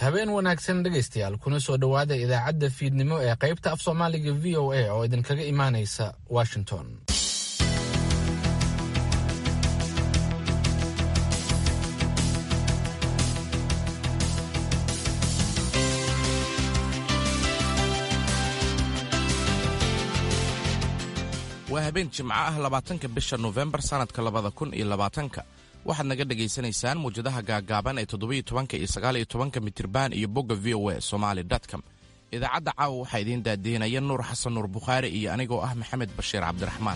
habeen wanaagsan dhegaystayaal kuna soo dhowaada idaacadda fiidnimo ee qaybta af soomaaliga v o a oo idinkaga imaanaysa washington waa habeen jimco ah labaatanka bisha nofembar sannadka labada kun iyo labaatanka waxaad naga dhagaysanaysaan muwjadaha gaagaaban ee toddobiyo tobanka iyo sagaaliyo tobanka mitirban iyo bogga v o a somaali com idaacadda caawa waxaa idiin daadiinaya nuur xasan nuur bukhaari iyo anigoo ah maxamed bashiir cabdiraxmaan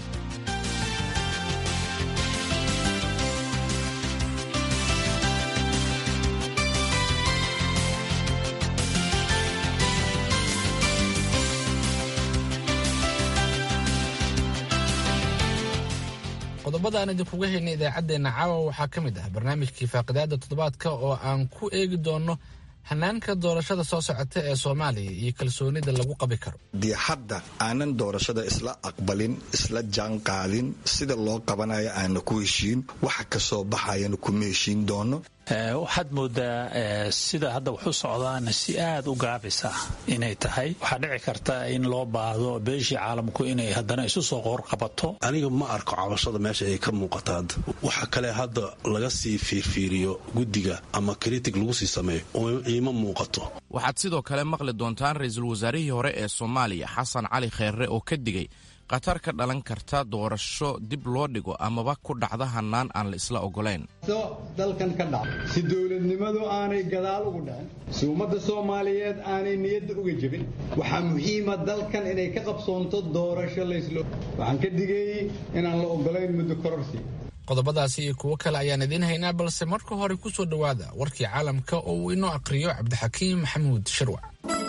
qodobada aan idinkuga hayna idaacaddeenna caawa waxaa ka mid ah barnaamijkii faaqidaada toddobaadka oo aan ku eegi doonno hanaanka doorashada soo socota ee soomaaliya iyo kalsoonida lagu qabi karo dee hadda aanan doorashada isla aqbalin isla jaan qaadin sida loo qabanayo aana ku heshiin waxa kasoo baxayana kuma heshiin doono waxaad moodaa sida hadda waxu socdaana si aad u gaabisa inay tahay waxaa dhici karta in loo baahdo beeshii caalamku inay haddana isu soo qoorqabato aniga ma arko cabashada meesha ay ka muuqata hadda waxa kale hadda laga sii fiirfiiriyo guddiga ama kritig lagu sii sameeyo oo iima muuqato waxaad sidoo kale maqli doontaan ra-iisul wasaarihii hore ee soomaaliya xasan cali kheerre oo ka digay khatar ka dhalan karta doorasho dib loo dhigo amaba ku dhacda hannaan aan la isla oggolayn dalkan ka dhaca si dowladnimadu aanay gadaal ugu dhicin si ummadda soomaaliyeed aanay niyadda uga jebin waxaa muhiima dalkan inay ka qabsoonto doorasho layslo waxaan ka digayey inaan la oggolayn muddo kororsi qodobadaasi iyo kuwo kale ayaan idiin haynaa balse marka hore ku soo dhowaada warkii caalamka oo uu inoo aqhriyo cabdixakiim maxamuud shirwac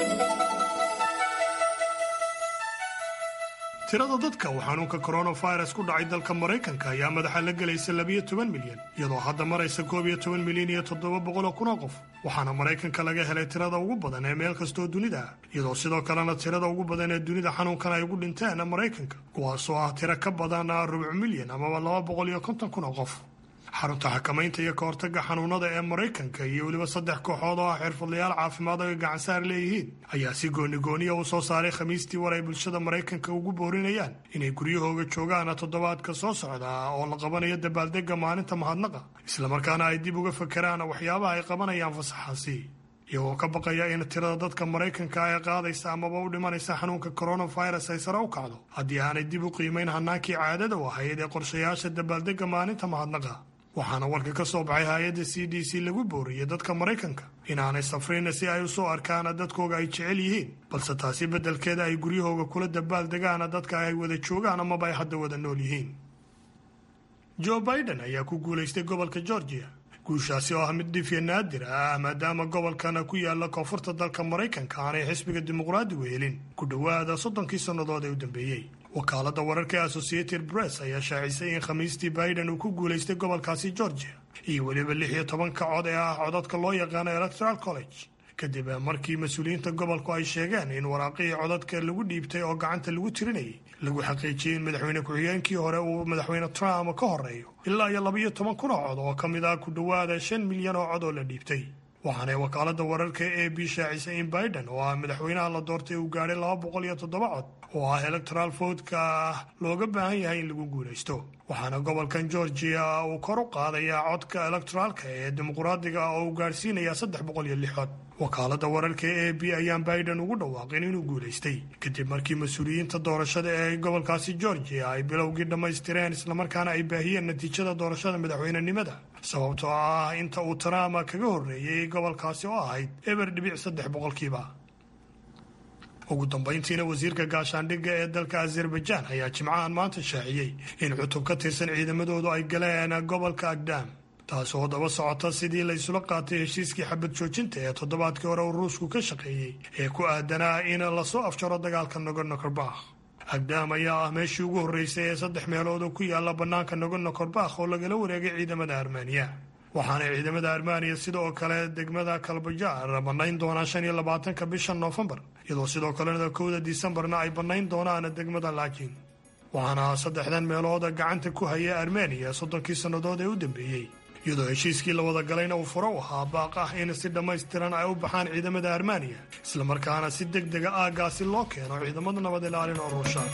tirada dadka uu xanuunka koronafirus ku dhacay dalka maraykanka ayaa madaxa la gelaysa labiyo toban milyan iyadoo hadda maraysa koob iyo toban milyan iyo toddoba boqoloo kunoo qof waxaana maraykanka laga helay tirada ugu badan ee meel kastoo dunida ah iyadoo sidoo kalena tirada ugu badan ee dunida xanuunkan ay ugu dhinteen maraykanka kuwaasoo ah tiro ka badan rubuc milyan amaba laba boqol iyo konton kun oo qof xarunta xakamaynta iyo ka hortagga xanuunada ee maraykanka iyo weliba saddex kooxood oo ah xirfadlayaal caafimaad oo ay gacansaar leeyihiin ayaa si goonigooniya u soo saaray khamiistii war ay bulshada maraykanka ugu boorinayaan inay guryahooga joogaan toddobaadka soo socda oo la qabanayo dabaaldegga maalinta mahadnaqa islamarkaana ay dib uga fakeraan waxyaabaha ay qabanayaan fasaxaasi iyagoo ka baqaya in tirada dadka maraykanka ee qaadaysa amaba u dhimanaysa xanuunka koronafirus ay sare u kacdo haddii aanay dib u qiimayn hanaankii caadada u ahayd ee qorshayaasha dabaaldegga maalinta mahadnaqa waxaana warka ka soo baxay hay-adda c d c lagu booriyey dadka maraykanka inaanay safrin si ay u soo arkaan dadkooga ay jecel yihiin balse taasi beddelkeeda ay guryahooga kula dabaal degaan dadka ay wada joogaan amaba ay hadda wada nool yihiin joe biden ayaa ku guulaystay gobolka georgia guushaasi oo ah mid dhifya naadir ah maadaama gobolkan ku yaala koonfurta dalka maraykanka aanay xisbiga dimuqraadigu helin ku dhowaada soddonkii sannadood ee u dambeeyey wakaaladda wararka ee associated press ayaa shaacisay in khamiistii biden uu ku guulaystay gobolkaasi georgia iyo weliba lix iyo tobanka cod ee ah codadka loo yaqaano electoral college kadib markii mas-uuliyiinta gobolku ay sheegeen in waraaqihii codadka lagu dhiibtay oo gacanta lagu tirinayay lagu xaqiijiyey in madaxweyne ku-xigeenkii hore uu madaxweyne trump ka horeeyo ilaa iyo labaiyo toban kun oo cod oo ka mid ah ku dhowaada shan milyan oo cod oo la dhiibtay waxaanay wakaaladda wararka e b shaacisay in biden oo ah madaxweynaha la doortay uu gaadhay laba boqol iyo toddoba cod oo ah electoral votka ah looga baahan yahay in lagu guulaysto waxaana gobolkan georgia uu kor u qaadayaa codka electoraalka ee dimuqraadiga oo uu gaadhsiinayaa saddex boqol iyo lix cod wakaaladda wararka e b ayaan biden ugu dhawaaqin inuu guulaystay kadib markii mas-uuliyiinta doorashada ee gobolkaasi georgia ay bilowgii dhammaystireen islamarkaana ay baahiyeen natiijada doorashada madaxweynenimada sababtoo ah inta uu trump kaga horreeyey gobolkaasi oo ahayd eber dhibic saddex boqolkiiba ugu dambayntiina wasiirka gaashaandhigga ee dalka azerbaijan ayaa jimcahan maanta shaaciyey in cutub ka tirsan ciidamadoodu ay galeen gobolka agdam taas oo daba socota sidii la isula qaatay heshiiskii xabad joojinta ee toddobaadkii hore uu ruushku ka shaqeeyey ee ku aadanaa in lasoo afjaro dagaalka nogorno korbakh agdam ayaa ah meeshii ugu horreysay ee saddex meelood oo ku yaala bannaanka nogorno korbakh oo lagala wareegay ciidamada armeniya waxaana ciidamada armeniya sidoo kale degmada kalbajaar bannayn doonaan shan iyo labaatanka bisha noofembar iyadoo sidoo kalena kowda disembarna ay bannayn doonaan degmada laakiin waxaana saddexdan meelooda gacanta ku haya armeniya soddonkii sannadood ee u dambeeyey iyadoo heshiiskii la wada galayna uu furo u ahaa baaq ah in si dhammaystiran ay u baxaan ciidamada armaniya islamarkaana si deg dega aaggaasi loo keeno ciidamada nabad ilaalin oo ruusha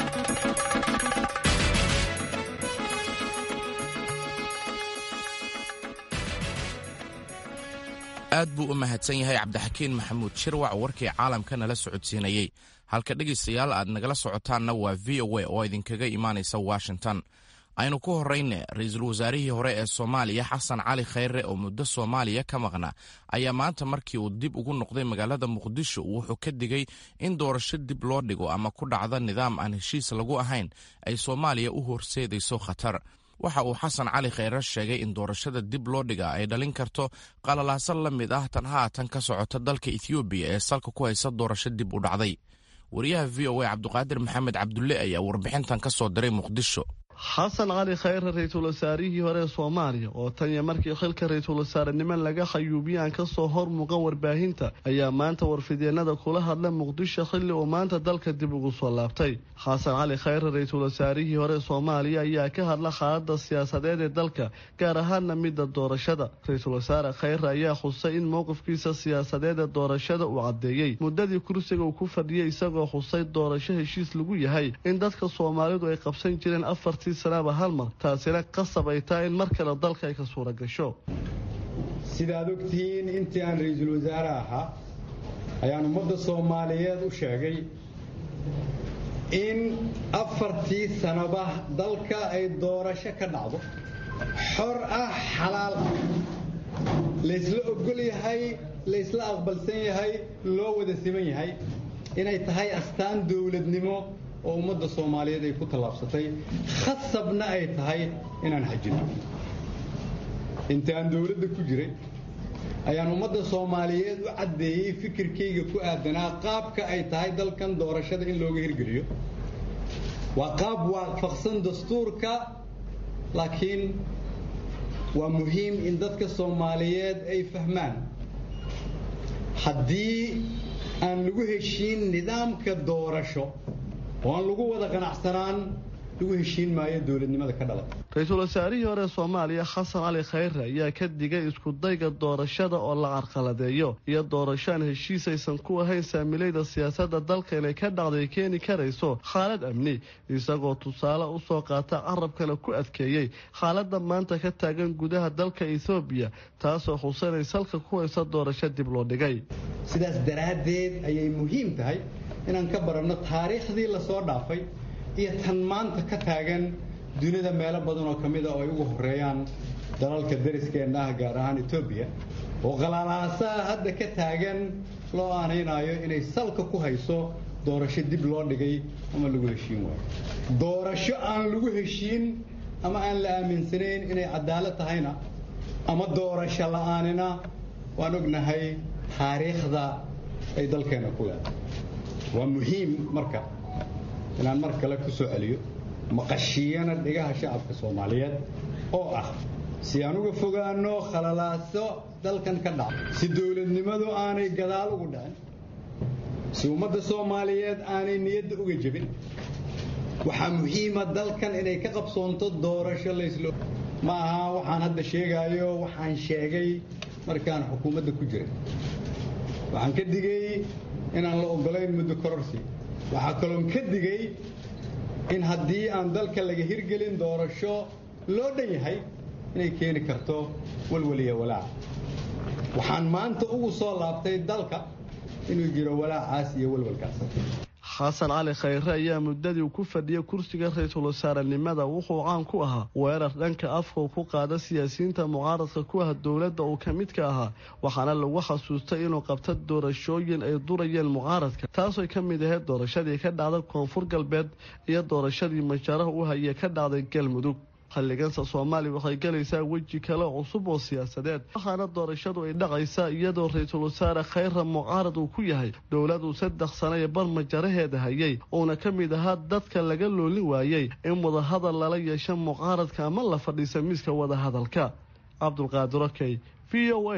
aad buu u mahadsan yahay cabdixakiin maxamuud shirwac warkii caalamka nala socodsiinayey halka dhegaystayaal aad nagala socotaanna waa v o a oo idinkaga imaanaysa washington aynu ku horrayne ra-iisul wasaarihii hore ee soomaaliya xasan cali khayre oo muddo soomaaliya ka maqna ayaa maanta markii uu dib ugu noqday magaalada muqdisho wuxuu ka digay in doorasho dib loo dhigo ama ku dhacda nidaam aan heshiis lagu ahayn ay soomaaliya u horseedayso khatar waxa uu xasan cali khayre sheegay in doorashada dib loo dhiga ay dhalin karto qalalaasan la mid ah tan haatan ka socota dalka ethoobiya ee salka ku haysa doorasho dib u dhacday wariyaha v o a cabduqaadir maxamed cabdulle ayaa warbixintan ka soo diray muqdisho xasan cali khayre ra-iisul wasaarihii hore ee soomaaliya oo tan iyo markii xilka ra-iisul wasaarenimo laga khayuubiyaan ka soo hor muuqan warbaahinta ayaa maanta warfidyeenada kula hadla muqdisho xilli uu maanta dalka dib ugu soo laabtay xasan cali khayre ra-iisul wasaarihii hore ee soomaaliya ayaa ka hadla xaalada siyaasadeed ee dalka gaar ahaanna midda doorashada ra-iisul wasaare khayre ayaa xusay in mowqifkiisa siyaasadeed ee doorashada uu caddeeyey muddadii kursiga uu ku fadhiyay isagoo xusay doorasho heshiis lagu yahay in dadka soomaalidu ay qabsan jireen afartii sanaaba hal mar taasina qasab ay tahay in mar kale dalka ay ka suura gasho sidaad ogtihiin intii aan ra-iisul wasaare ahaa ayaan ummadda soomaaliyeed u sheegay in afartii sanaba dalka ay doorasho ka dhacdo xor ah xalaal ah laysla ogol yahay laysla aqbalsan yahay loo wada siman yahay inay tahay astaan dowladnimo oo ummadda soomaaliyeed ay ku tallaabsatay khasabna ay tahay inaan xajino inta aan dowladda ku jiray ayaan ummadda soomaaliyeed u caddeeyey fikirkayga ku aadanaa qaabka ay tahay dalkan doorashada in looga hirgeliyo waa qaab waafaqsan dastuurka laakiin waa muhiim in dadka soomaaliyeed ay fahmaan haddii aan lagu heshiin nidaamka doorasho oo aan lagu wada qanacsanaan lagu heshiin maayo dowladnimada ka dhalata ra-iisul wasaarihii hore soomaaliya xasan cali khayre ayaa ka digay iskudayga doorashada oo la carqaladeeyo iyo doorashoaan heshiis aysan ku ahayn saamilayda siyaasadda dalka inay ka dhacday keeni karayso xaalad amni isagoo tusaale usoo qaata carabkana ku adkeeyey xaaladda maanta ka taagan gudaha dalka ethoobiya taasoo xusanay salka ku haysa doorasho dib loo dhigay sidaas daraaddeed ayay muhiim tahay inaan ka baranno taariikhdii lasoo dhaafay iyo tan maanta ka taagan dunida meelo badan oo ka mid a oo ay ugu horeeyaan dalalka dariskeenna ah gaar ahaan etoobiya oo qalaalaasaha hadda ka taagan loo aanaynaayo inay salka ku hayso doorasho dib loo dhigay ama lagu heshiin waayo doorasho aan lagu heshiin ama aan la aaminsanayn inay cadaalad tahayna ama doorasho la-aanina waan ognahay taariikhda ay dalkeenna ku leedahay waa muhiim marka inaan mar kale ku soo celiyo maqashiyana dhigaha shacabka soomaaliyeed oo ah si aan uga fogaano khalalaaso dalkan ka dhaca si dowladnimadu aanay gadaal ugu dhicin si ummadda soomaaliyeed aanay niyadda uga jebin waxaa muhiima dalkan inay ka qabsoonto doorasho layslo ma aha waxaan hadda sheegaayo waxaan sheegay markaan xukuumadda ku jiray waxaan ka digay inaan la ogolayn muddo kororsi waxaa kaloon ka digay in haddii aan dalka laga hirgelin doorasho loo dhan yahay inay keeni karto walwaliya walaac waxaan maanta ugu soo laabtay dalka inuu jiro walaacaas iyo walwalkaas xasan cali khayre ayaa muddadii uu ku fadhiyay kursiga ra-iisul wasaarenimada wuxuu caan ku ahaa weerar dhanka afka uu ku qaada siyaasiyiinta mucaaradka ku ah dowladda uu ka midka ahaa waxaana lagu xasuustay inuu qabta doorashooyin ay durayeen mucaaradka taasoo ka mid ahayd doorashadii ka dhacday koonfur galbeed iyo doorashadii majaaraha u hayay ka dhacday galmudug xilligansa soomaaliya waxay galaysaa weji kale cusub oo siyaasadeed waxaana doorashadu ay dhacaysaa iyadoo ra-iisul wasaare khayra mucaarad uu ku yahay dowladuu saddex sano ee bar majaraheeda hayay uuna ka mid ahaa dadka laga loolin waayey in wadahadal lala yeesho mucaaradka ama la fadhiisa miiska wadahadalka cabdulqaadir okey v o a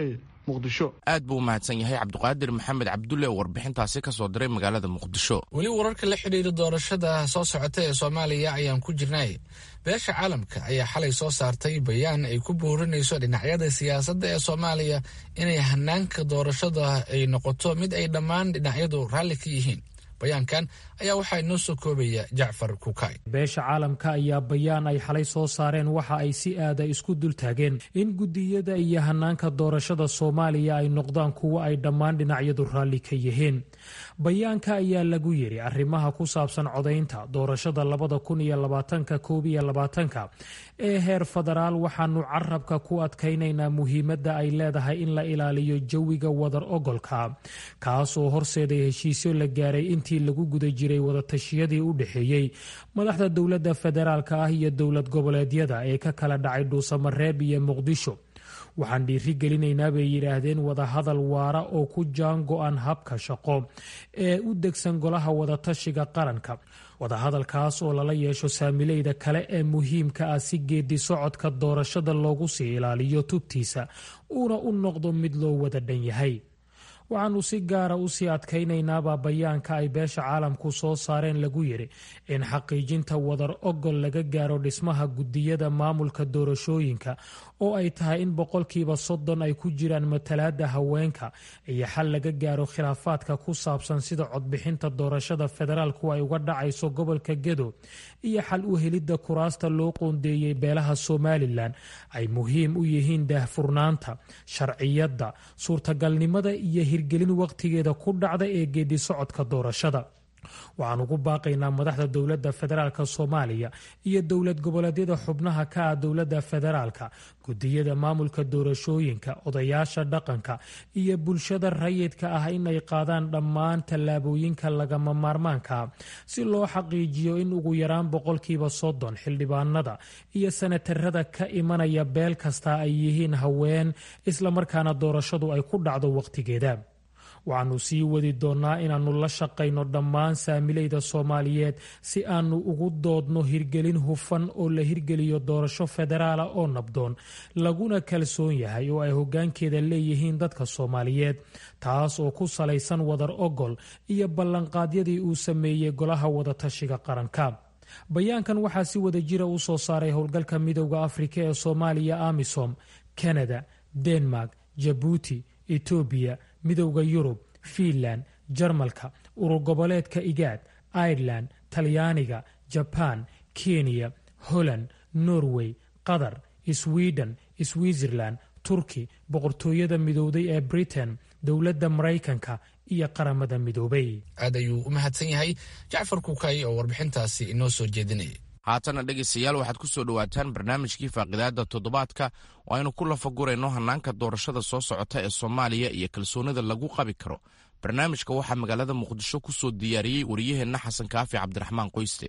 muqdisho aad buu u mahadsan yahay cabdiqaadir maxamed cabdulle oo warbixintaasi ka soo diray magaalada muqdisho weli wararka la xidhiira doorashada soo socota ee soomaaliya ayaan ku jirnay beesha caalamka ayaa xalay soo saartay bayaan ay ku boorinayso dhinacyada siyaasadda ee soomaaliya inay hanaanka doorashada ay noqoto mid ay dhammaan dhinacyadu raalli ka yihiin bayaankan ayaa waxaa inoo soo koobaya jacfar kukay beesha caalamka ayaa bayaan ay xalay soo saareen waxa ay si aada isku dultaageen in gudiyada iyo hanaanka doorashada soomaaliya ay noqdaan kuwo ay dhammaan dhinacyadu raalli ka yihiin bayaanka ayaa lagu yiri arrimaha ku saabsan codaynta doorashada labada kun iyo labaatanka koob iyo labaatanka ee heer federaal waxaanu carabka ku adkaynaynaa muhiimadda ay leedahay in la ilaaliyo jawiga wadar ogolka kaasoo horseeday heshiisyo la gaaray intii lagu guda jiray wadatashiyadii u dhexeeyey madaxda dowladda federaalka ah iyo dowlad goboleedyada ee ka kala dhacay dhuusamareeb iyo muqdisho waxaan dhiiri gelinaynaa bay yidhaahdeen wadahadal waara oo ku jaan go-an habka shaqo ee u degsan golaha wadatashiga qaranka wadahadalkaas oo lala yeesho saamileyda kale ee muhiimka ah si geedi socodka doorashada loogu sii ilaaliyo tubtiisa uuna u noqdo mid loo wada dhan yahay waxaanu si gaara usii adkaynaynaabaa bayaanka ay beesha caalamku soo saareen lagu yiri in xaqiijinta wadar ogol laga gaaro dhismaha gudiyada maamulka doorashooyinka oo ay tahay in boqolkiiba soddon ay ku jiraan matalaada haweenka iyo xal laga gaaro khilaafaadka ku saabsan sida codbixinta doorashada federaalku ay uga dhacayso gobolka gedo iyo xal u helidda kuraasta loo qoondeeyey beelaha somalilan ay muhiim u yihiin daahfurnaanta sharciyadda suurtagalnimada iyo hirgelin waqtigeeda ku dhacda ee geedi socodka doorashada waxaan ugu baaqaynaa madaxda dowladda federaalk soomaaliya iyo dowlad goboleedyada xubnaha ka ah dowladda federaalka gudiyada maamulka doorashooyinka odayaasha dhaqanka iyo bulshada rayidka ah inay qaadaan dhammaan tallaabooyinka lagama maarmaanka si loo xaqiijiyo in ugu yaraan boqolkiiba soddon xildhibaanada iyo sanatarada ka imanaya beel kasta ay yihiin haween islamarkaana doorashadu ay ku dhacdo waqtigeeda waxaanu sii wadi doonnaa inaannu la shaqayno dhammaan saamileyda soomaaliyeed si aanu ugu doodno hirgelin hufan oo la hirgeliyo doorasho federaala oo nabdoon laguna kalsoon yahay oo ay hoggaankeeda leeyihiin dadka soomaaliyeed taas oo ku salaysan wadar ogol iyo ballanqaadyadii uu sameeyey golaha wadatashiga qaranka bayaankan waxaa si wada jira u soo saaray howlgalka midowda afrika ee soomaaliya amisom kanada denmark jabuuti etoobiya midowda yurub fiinland jarmalka urur goboleedka igaad ireland talyaaniga jabaan kenya holland norway qatar sweden switzerland turki boqortooyada midowday ee britain dowladda maraykanka iyo qaramada midoobay aad ayuu u mahadsan yahay jacfar kukay oo warbixintaasi inoo soo jeedinayay haatana dhegaystayaal waxaad ku soo dhowaataan barnaamijkii faaqidaada toddobaadka oo aynu ku lafagurayno hannaanka doorashada soo socota ee soomaaliya iyo kalsoonida lagu qabi karo barnaamijka waxaa magaalada muqdisho ku soo diyaariyey wariyaheenna xasan kaafi cabdiraxmaan qoyste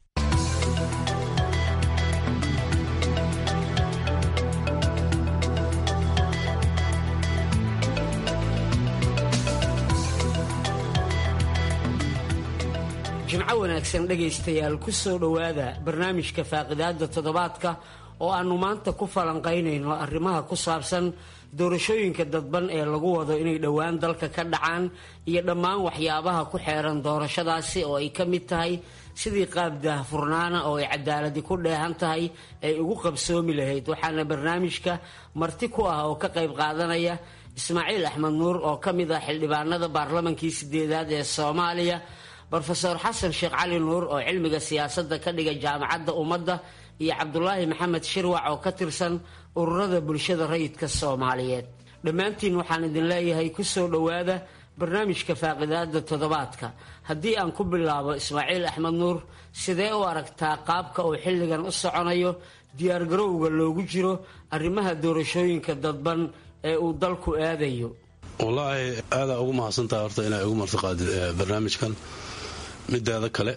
jimco wanaagsan dhegaystayaal ku soo dhowaada barnaamijka faaqidaada toddobaadka oo aannu maanta ku falanqaynayno arrimaha ku saabsan doorashooyinka dadban ee lagu wado inay dhowaan dalka ka dhacaan iyo dhammaan waxyaabaha ku xeeran doorashadaasi oo ay ka mid tahay sidii qaab daahfurnaana oo ay cadaaladi ku dheehan tahay ay ugu qabsoomi lahayd waxaana barnaamijka marti ku ah oo ka qayb qaadanaya ismaaciil axmed nuur oo ka mid ah xildhibaanada baarlamankii sideedaad ee soomaaliya rofeor xasan sheekh cali nuur oo cilmiga siyaasadda ka dhiga jaamacadda ummadda iyo cabdulaahi maxamed shirwac oo ka tirsan ururada bulshada rayidka soomaaliyeed dhammaantiin waxaan idin leeyahay ku soo dhowaada barnaamijka faaqidaada toddobaadka haddii aan ku bilaabo ismaaciil axmed nuur sidee u aragtaa qaabka uu xilligan u soconayo diyaargarowga loogu jiro arrimaha doorashooyinka dadban ee uu dalku aadayo wallaahi aadaa ugu mahadsantaha horta inaa igu martiqaadid barnaamijkan mideeda kale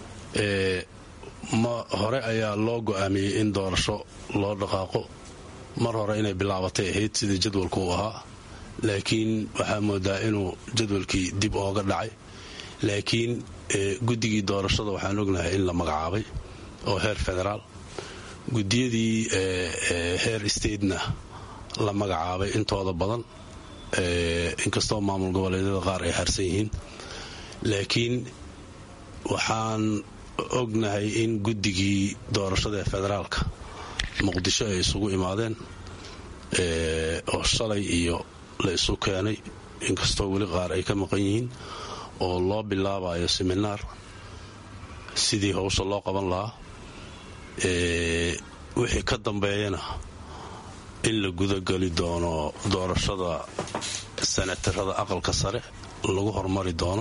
ma hore ayaa loo go-aamiyey in doorasho loo dhaqaaqo mar hore inay bilaabatay ahayd sidii jadwalku uu ahaa laakiin waxaa moodaa inuu jadwalkii dib ooga dhacay laakiin guddigii doorashada waxaan ognahay in la magacaabay oo heer federaal gudiyadii heer statena la magacaabay intooda badan inkastoo maamul goboleedyada qaar ay harsan yihiin laakiin waxaan ognahay in guddigii doorashada ee federaalka muqdisho ay isugu imaadeen oo shalay iyo la isu keenay inkastoo weli qaar ay ka maqan yihiin oo loo bilaabayo seminaar sidii howsha loo qaban lahaa wixii ka dambeeyana in la gudageli doono doorashada sanatarada aqalka sare lagu hormari doono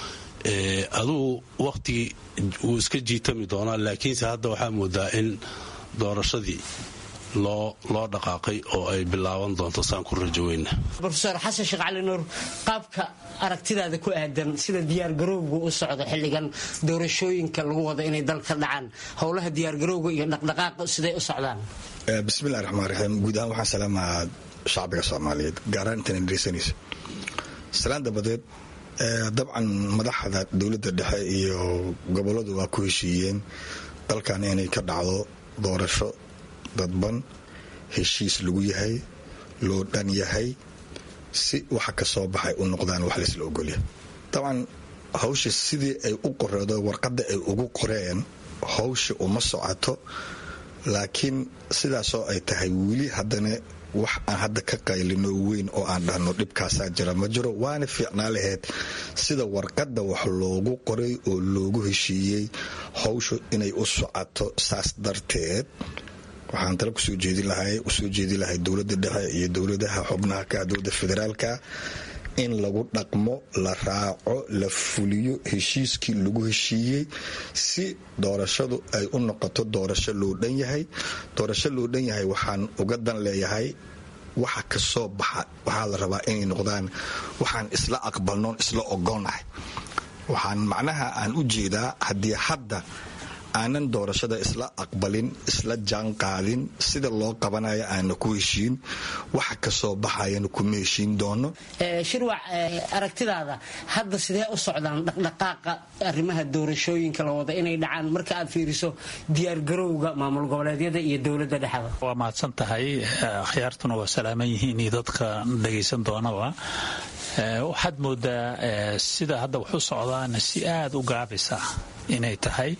adugu wakhtigii wuu iska jiitami doonaa laakiinse hadda waxaa moodaa in doorashadii loo loo dhaqaaqay oo ay bilaaban doonto saan ku rajoweyna rofeor xasan sheekh cali nuur qaabka aragtidaada ku aadan sida diyaargarowga u socdo xilligan doorashooyinka lagu wado inay dalka dhacaan howlaha diyaargarowga iyo dhaqdhaqaaqa siday u socdaan bismillahi raxmaan raxiim guud ahaan waxaan salaamaha shacbiga soomaaliyeed gaaraan intan dhegeysanaysa salaan dabadeed dabcan madaxda dowladda dhexe iyo goboladu waa ku heshiiyeen dalkan inay ka dhacdo doorasho dadban heshiis lagu yahay loo dhan yahay si waxa ka soo baxay u noqdaan wax laysla ogolyahay dabcan hawsha sidii ay u qoreedo warqadda ay ugu qoreen hawsha uma socoto laakiin sidaasoo ay tahay weli haddana wax aan hadda ka qaylino weyn oo aan dhahno dhibkaasaa jira ma jiro waana fiicnaa lahayd sida warqadda wax loogu qoray oo loogu heshiiyey hawshu inay u socoto saas darteed waxaan tala kusoo jeedi lahay usoo jeedi lahay dowladda dhexe iyo dowladaha xubnaha ka dowladda federaalka in lagu dhaqmo la raaco la fuliyo heshiiskii lagu heshiiyey si doorashadu ay u noqoto doorasho loo dhan yahay doorasho loo dhan yahay waxaan uga dan leeyahay waxa ka soo baxa waxaa la rabaa inay noqdaan waxaan isla aqbalnoon isla ogonahay waxaan macnaha aan u jeedaa haddii hadda aanan doorashada isla aqbalin isla jaan qaadin sida loo qabanayo aana ku heshiin waxa ka soo baxayana kuma heshiin doono shirwac aragtidaada hadda sidee u socdaan dhaqdhaqaaqa arrimaha doorashooyinka la wada inay dhacaan marka aad fiiriso diyaargarowga maamul goboleedyada iyo dowladda dhexda waa mahadsan tahay akhyaartuna waa salaaman yihiin iyo dadka dhagaysan doonaba waxaad moodaa sida hadda wax u socdaana si aada u gaabisa inay tahay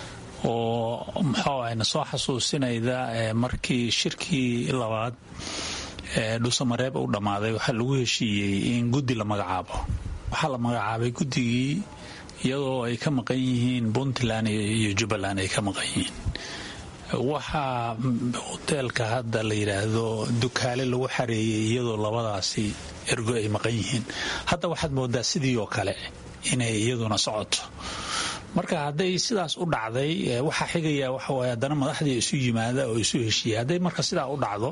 oo muxuu ayna soo xasuusinayda markii shirkii labaad dhuusamareeb u dhammaaday waxaa lagu heshiiyey in guddi la magacaabo waxaa la magacaabay guddigii iyadoo ay ka maqan yihiin puntland iyo jubbaland ay ka maqan yihiin waxaa hoteelka hadda la yidhaahdo dukaale lagu xareeyey iyadoo labadaasi ergo ay maqan yihiin hadda waxaad moodaa sidii oo kale inay iyaduna socoto marka hadday sidaas u dhacday waxaa xigaya waxawaay haddana madaxdii isu yimaada oo isu heshiiya hadday marka sidaa u dhacdo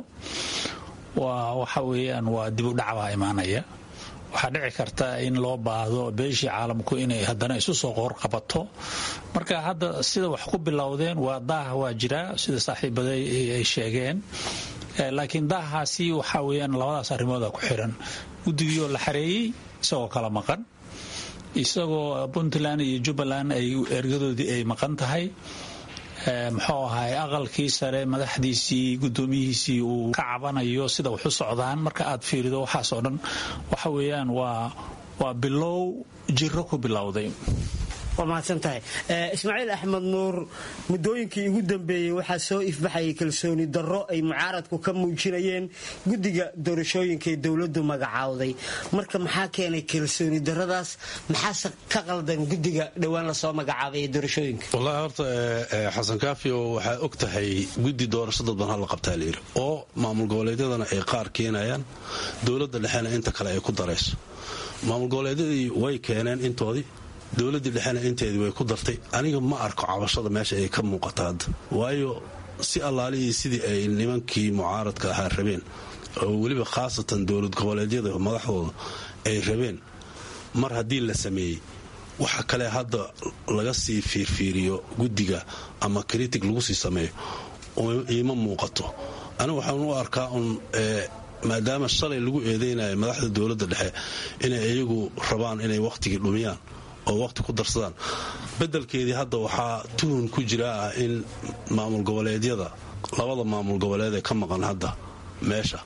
waa waxa weeyaan waa dib u dhac baa imaanaya waxaa dhici karta in loo baahdo beeshii caalamku inay haddana isu soo qoorqabato marka hadda sida wax ku bilowdeen waa daah waa jiraa sida saaxiibaday ay sheegeen laakiin daahaasi waxaa weeyaan labadaas arrimooda ku xiran guddigiioo la xareeyey isagoo kala maqan isagoo puntland iyo jubbaland ay ergadoodii ay maqan tahay muxuu ahay aqalkii sare madaxdiisii gudoomiyihiisii uu ka cabanayo sida waxu socdaan marka aad fiirido waxaasoo dhan waxa weeyaan waa waa bilow jiro ku bilowday waa mahadsan tahay ismaaciil axmed nuur muddooyinkii ugu dambeeyey waxaa soo ifbaxayay kalsooni darro ay mucaaradku ka muujinayeen guddiga doorashooyinka ee dowladdu magacaawday marka maxaa keenay kalsooni darradaas maxaase ka qaldan guddiga dhowaan lasoo magacaabay ee doorashooyinka wallaahi horta xasan kaafio waxaa og tahay guddi doorasho dadban hala qabtaa layidhi oo maamul goboleedyadana ay qaar keenayaan dowladda dhexena inta kale ay ku darayso maamul goboleedyadii way keeneen intoodii dowladdii dhexena inteedii way ku dartay aniga ma arko cabashada meesha ay ka muuqata hadda waayo si allaalihii sidii ay nimankii mucaaradka ahaa rabeen oo weliba khaasatan dowlad goboleedyada madaxdooda ay rabeen mar haddii la sameeyey waxa kale hadda laga sii fiirfiiriyo guddiga ama kritig lagu sii sameeyo iima muuqato aniga waxaan u arkaa un maadaama shalay lagu eedeynayo madaxda dowladda dhexe inay iyagu rabaan inay wakhtigii dhumiyaan oo wakhti ku darsadaan beddelkeedii hadda waxaa tuhun ku jira ah in maamul goboleedyada labada maamul goboleed ee ka maqan hadda meesha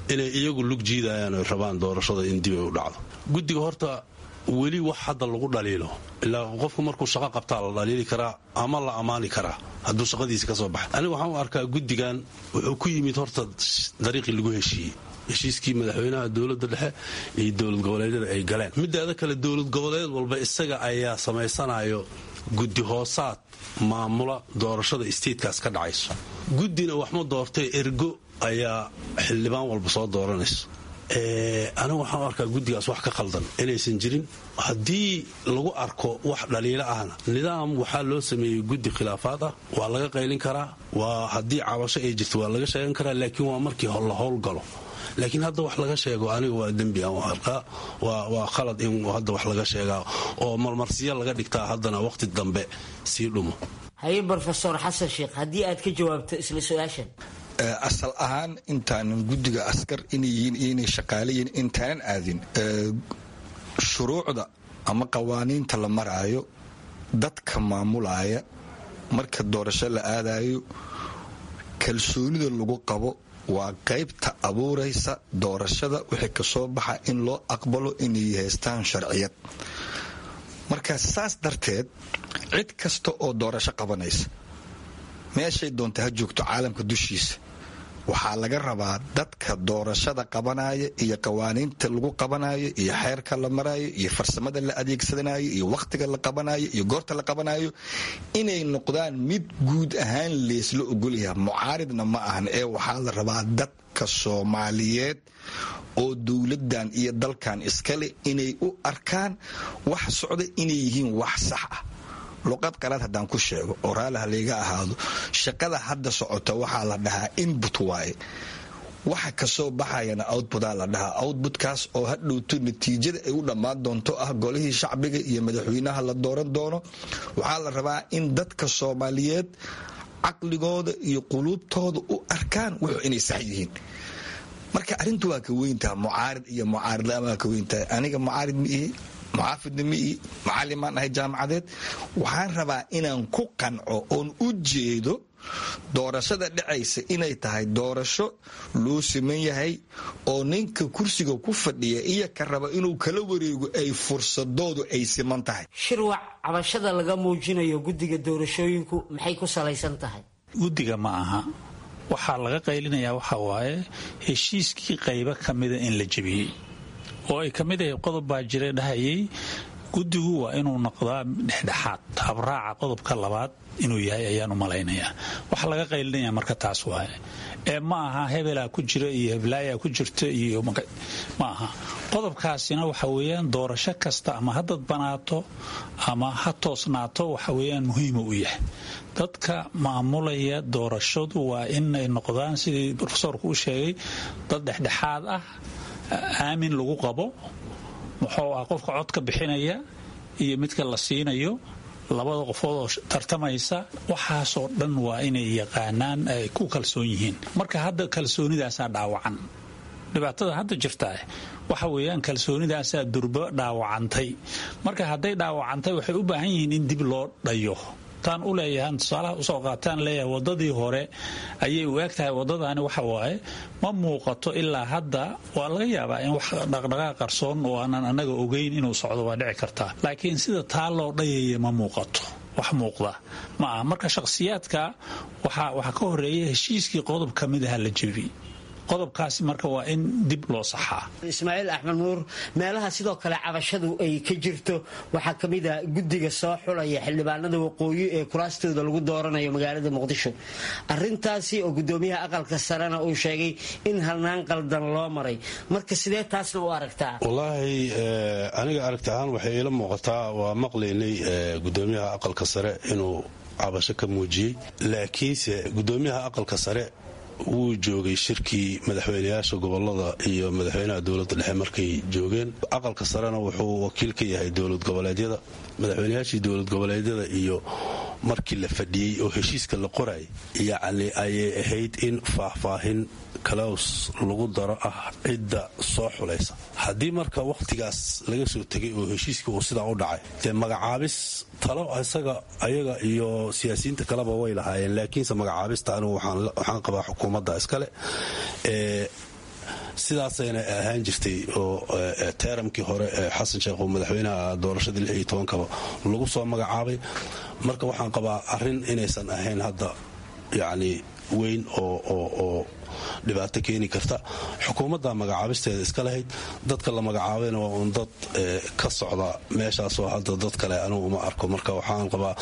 inay iyagu lug jiidayaan oy rabaan doorashada in dib ay u dhacdo guddiga horta weli wax hadda lagu dhaliilo ilaa qofku markuu shaqo qabtaa la dhaliili karaa ama la ammaani karaa hadduu shaqadiisi ka soo baxa aniga waxaan u arkaa guddigan wuxuu ku yimid horta dariiqii lagu heshiiyey heshiiskii madaxweynaha dowladda dhexe iyo dowlad goboleedyada ay galeen midaada kale dowlad goboleed walba isaga ayaa samaysanayo guddi hoosaad maamula doorashada isteedkaas ka dhacayso guddina waxma doortay ergo ayaa xildhibaan walba soo dooranayso anigu waxaan u arkaa guddigaas wax ka khaldan inaysan jirin haddii lagu arko wax dhaliilo ahna nidaam waxaa loo sameeyey guddi khilaafaad ah waa laga qaylin karaa waa haddii cabasho ay jirto waa laga sheegan karaa laakiin waa markii la howlgalo laakiin hadda wax laga sheego aniga waa dembi aan u arkaa waa khalad in hadda wax laga sheegaa oo marmarsiyo laga dhigtaa haddana wakhti dambe sii dhumo haye brofesor xasan sheekh haddii aad ka jawaabto isla su-aashan asal ahaan intaanan guddiga askar inay yihiin iyo inay shaqaalayihiin intaanan aadin shuruucda ama qawaaniinta la maraayo dadka maamulaya marka doorasho la aadayo kalsoonida lagu qabo waa qaybta abuuraysa doorashada wixii kasoo baxa in loo aqbalo inay haystaan sharciyad marka saas darteed cid kasta oo doorasho qabanaysa meeshay doonta ha joogto caalamka dushiisa waxaa laga rabaa dadka doorashada qabanaya iyo qawaaniinta lagu qabanayo iyo xeerka la marayo iyo farsamada la adeegsanayo iyo wakhtiga la qabanayo iyo goorta la qabanayo inay noqdaan mid guud ahaan leesla ogolyaha mucaaridna ma ahan ee waxaa la rabaa dadka soomaaliyeed oo dowladan iyo dalkan iskale inay u arkaan wax socda inay yihiin wax sax ah luqad qalaad haddaan ku sheego oo raaliha layga ahaado shaqada hadda socota waxaa la dhahaa inbut waaye waxa kasoo baxayana outbutaa la dhahaa outbutkaas oo hadhowto natiijada ay u dhammaan doonto ah golihii shacbiga iyo madaxweynaha la dooran doono waxaa la rabaa in dadka soomaaliyeed caqligooda iyo quluubtooda u arkaan wuxuu inay sax yihiin marka arrintu waa ka weyntaha mucaarid iyo mucaaridlaan waa ka weyntahay aniga mucaarid ma ihi muxaafidna ma ihi macalimaan ahay jaamacadeed waxaan rabaa inaan ku qanco oon u jeedo doorashada dhacaysa inay tahay doorasho loo siman yahay oo ninka kursiga ku fadhiya iyo ka raba inuu kala wareego ay fursadoodu ay siman tahay shirwac cabashada laga muujinayo guddiga doorashooyinku maxay ku salaysan tahay guddiga ma aha waxaa laga qaylinayaa waxa waaye heshiiskii qaybo ka mida in la jebiyey oo ay ka mid ahay qodob baa jira dhahayay guddigu waa inuu noqdaa dhexdhexaad habraaca qodobka labaad inuu yahay ayaan u malaynayaa waxa laga qaylinaya marka taas waaye ee ma aha hebelaa ku jira iyo heblaayaa ku jirta iyo ma aha qodobkaasina waxa weeyaan doorasho kasta ama ha dadbanaato ama ha toosnaato waxa weeyaan muhiima u yahay dadka maamulaya doorashadu waa inay noqdaan sidii rofesorku u sheegay dad dhexdhexaad ah aamin lagu qabo muxuu ah qofka codka bixinaya iyo midka la siinayo labada qofood oo tartamaysa waxaasoo dhan waa inay yaqaanaan ay ku kalsoon yihiin marka hadda kalsoonidaasaa dhaawacan dhibaatada hadda jirtaa waxa weeyaan kalsoonidaasaa durbo dhaawacantay marka hadday dhaawacantay waxay u baahan yihiin in dib loo dhayo taan u leeyahan tusaalaha usoo qaataan leeyahay wadadii hore ayay u eg tahay wadadaani waxa waaye ma muuqato ilaa hadda waa laga yaabaa in wax dhaqdhaqaaq qarsoon oo aanan annaga ogeyn inuu socdo waa dhici kartaa laakiin sida taa loo dhayaya ma muuqato wax muuqda ma aha marka shakhsiyaadka waxaa ka horeeya heshiiskii qodob ka mid aha la jebi qodobkaasi marka waa in dib loo saxaa ismaaciil axmed nuur meelaha sidoo kale cabashadu ay ka jirto waxaa ka mid a guddiga soo xulaya xildhibaanada waqooyi ee kuraastooda lagu dooranayo magaalada muqdisho arintaasi oo gudoomiyaha aqalka sarena uu sheegay in halnaan qaldan loo maray marka sidee taasna u aragtaa wallaahi aniga aragti ahaan waxay ila muuqataa waa maqlaynay gudoomiyaha aqalka sare inuu cabasho ka muujiyey laakiinse gudoomiyaha aqalka sare wuu joogay shirkii madaxweynayaasha gobolada iyo madaxweynaha dowladda dhexe markay joogeen aqalka sarena wuxuu wakiil ka yahay dowlad goboleedyada madaxweynayaashii dowlad goboleedyada iyo markii la fadhiyey oo heshiiska la qoray yacni ayay ahayd in faahfaahin kalaws lagu daro ah cidda soo xulaysa haddii marka wakhtigaas laga soo tegay oo heshiiskii uu sidaa u dhacay dee magacaabis talo isaga ayaga iyo siyaasiyiinta kaleba way lahaayeen laakiinse magacaabista anigu waxaan qabaa xukuumadda iskale sidaasayna ahaan jirtay oo teeramkii hore ee xasan sheekh oo madaxweynaha doorashadii lix iyo tobankaba lagu soo magacaabay marka waxaan qabaa arrin inaysan ahayn hadda yacni weyn oo dhibaato keeni karta xukuumadda magacaabisteeda iska lahayd dadka la magacaabayna waa uun dad ka socda meeshaasoo hadda dad kale anugu uma arko marka waxaan qabaa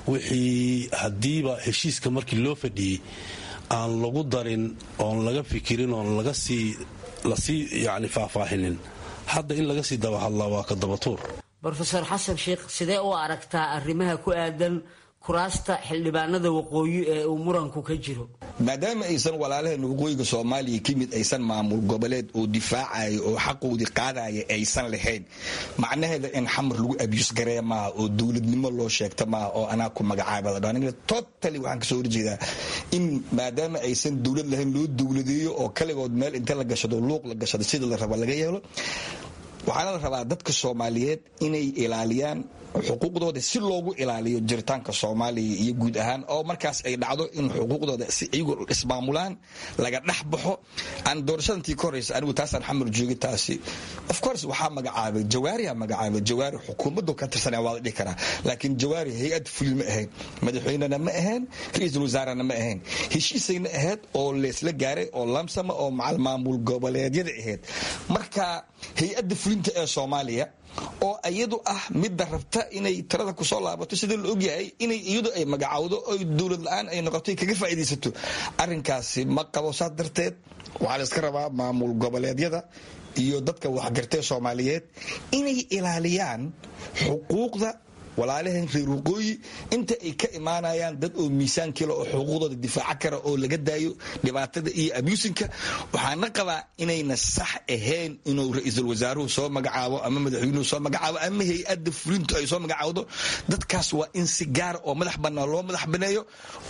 wixii haddiiba heshiiska markii loo fadhiyey aan lagu darin oon laga fikirin oon laga sii lasii yani faahfaahinin hadda in laga sii dabahadlaa waa ka dabatuur rofeor xasan sheikh sidee u aragtaa arrimaha ku aadan kuraasta xildhibaanada waqooyi ee uu muranku ka jiro maadaama aysan walaalaheena waqooyiga soomaaliya ka mid aysan maamul goboleed oo difaacaya oo xaqoodii qaadaya aysan lahayn macnaheeda in xamar lagu abyus garee maaha oo dowladnimo loo sheegta maaha oo anaa ku magacaabada totally waxaan kasoo horjeedaa in maadaama aysan dowlad lahayn loo dowladeeyo oo kaligood meel inta la gashado luuq la gashado sida la raba laga yeelo waxaana la rabaa dadka soomaaliyeed inay ilaaliyaan xuquuqdooda si loogu ilaaliyo jiritaanka soomaaliya iyo guud ahaan oo markaas ay dhacdo in xuquuqdooda si iyagu ismaamulaan laga dhex baxo aan doorashadantii ka horeysa anigu taasaan xamar joogin taasi of course waxaa magacaabay jawaariha magacaabay jawaari xukuumaddu ka tirsanaya waa la dhihi karaa laakiin jawaari hay-ad fuli ma ahayn madaxweynena ma ahayn ra-iisul wasaarena ma ahayn heshiisayna ahayd oo leesla gaaray oo lamsama oo macal maamul goboleedyada ahayd marka hay-adda fulinta ee soomaaliya oo iyadu ah midda rabta inay tirada kusoo laabato sida la ogyahay inay iyadu ay magacowdo oy dowlad la-aan ay noqoto kaga faa'iidaysato arrinkaasi ma qabo saas darteed waxaa la iska rabaa maamul goboleedyada iyo dadka waxgartee soomaaliyeed inay ilaaliyaan xuquuqda walaalaheen reer waqooyi inta ay ka imaanayaan dad oo miisaan kale oo xuquuqdooda difaaca kara oo laga daayo dhibaatada iyo abuusinka waxaana qabaa inayna sax ahayn inuu ra-iisul wasaaruhu soo magacaabo ama madaxweynuhu soo magacaabo ama hay-adda fulintu ay soo magacaawdo dadkaas waa in si gaara oo madax bannaan loo madax baneeyo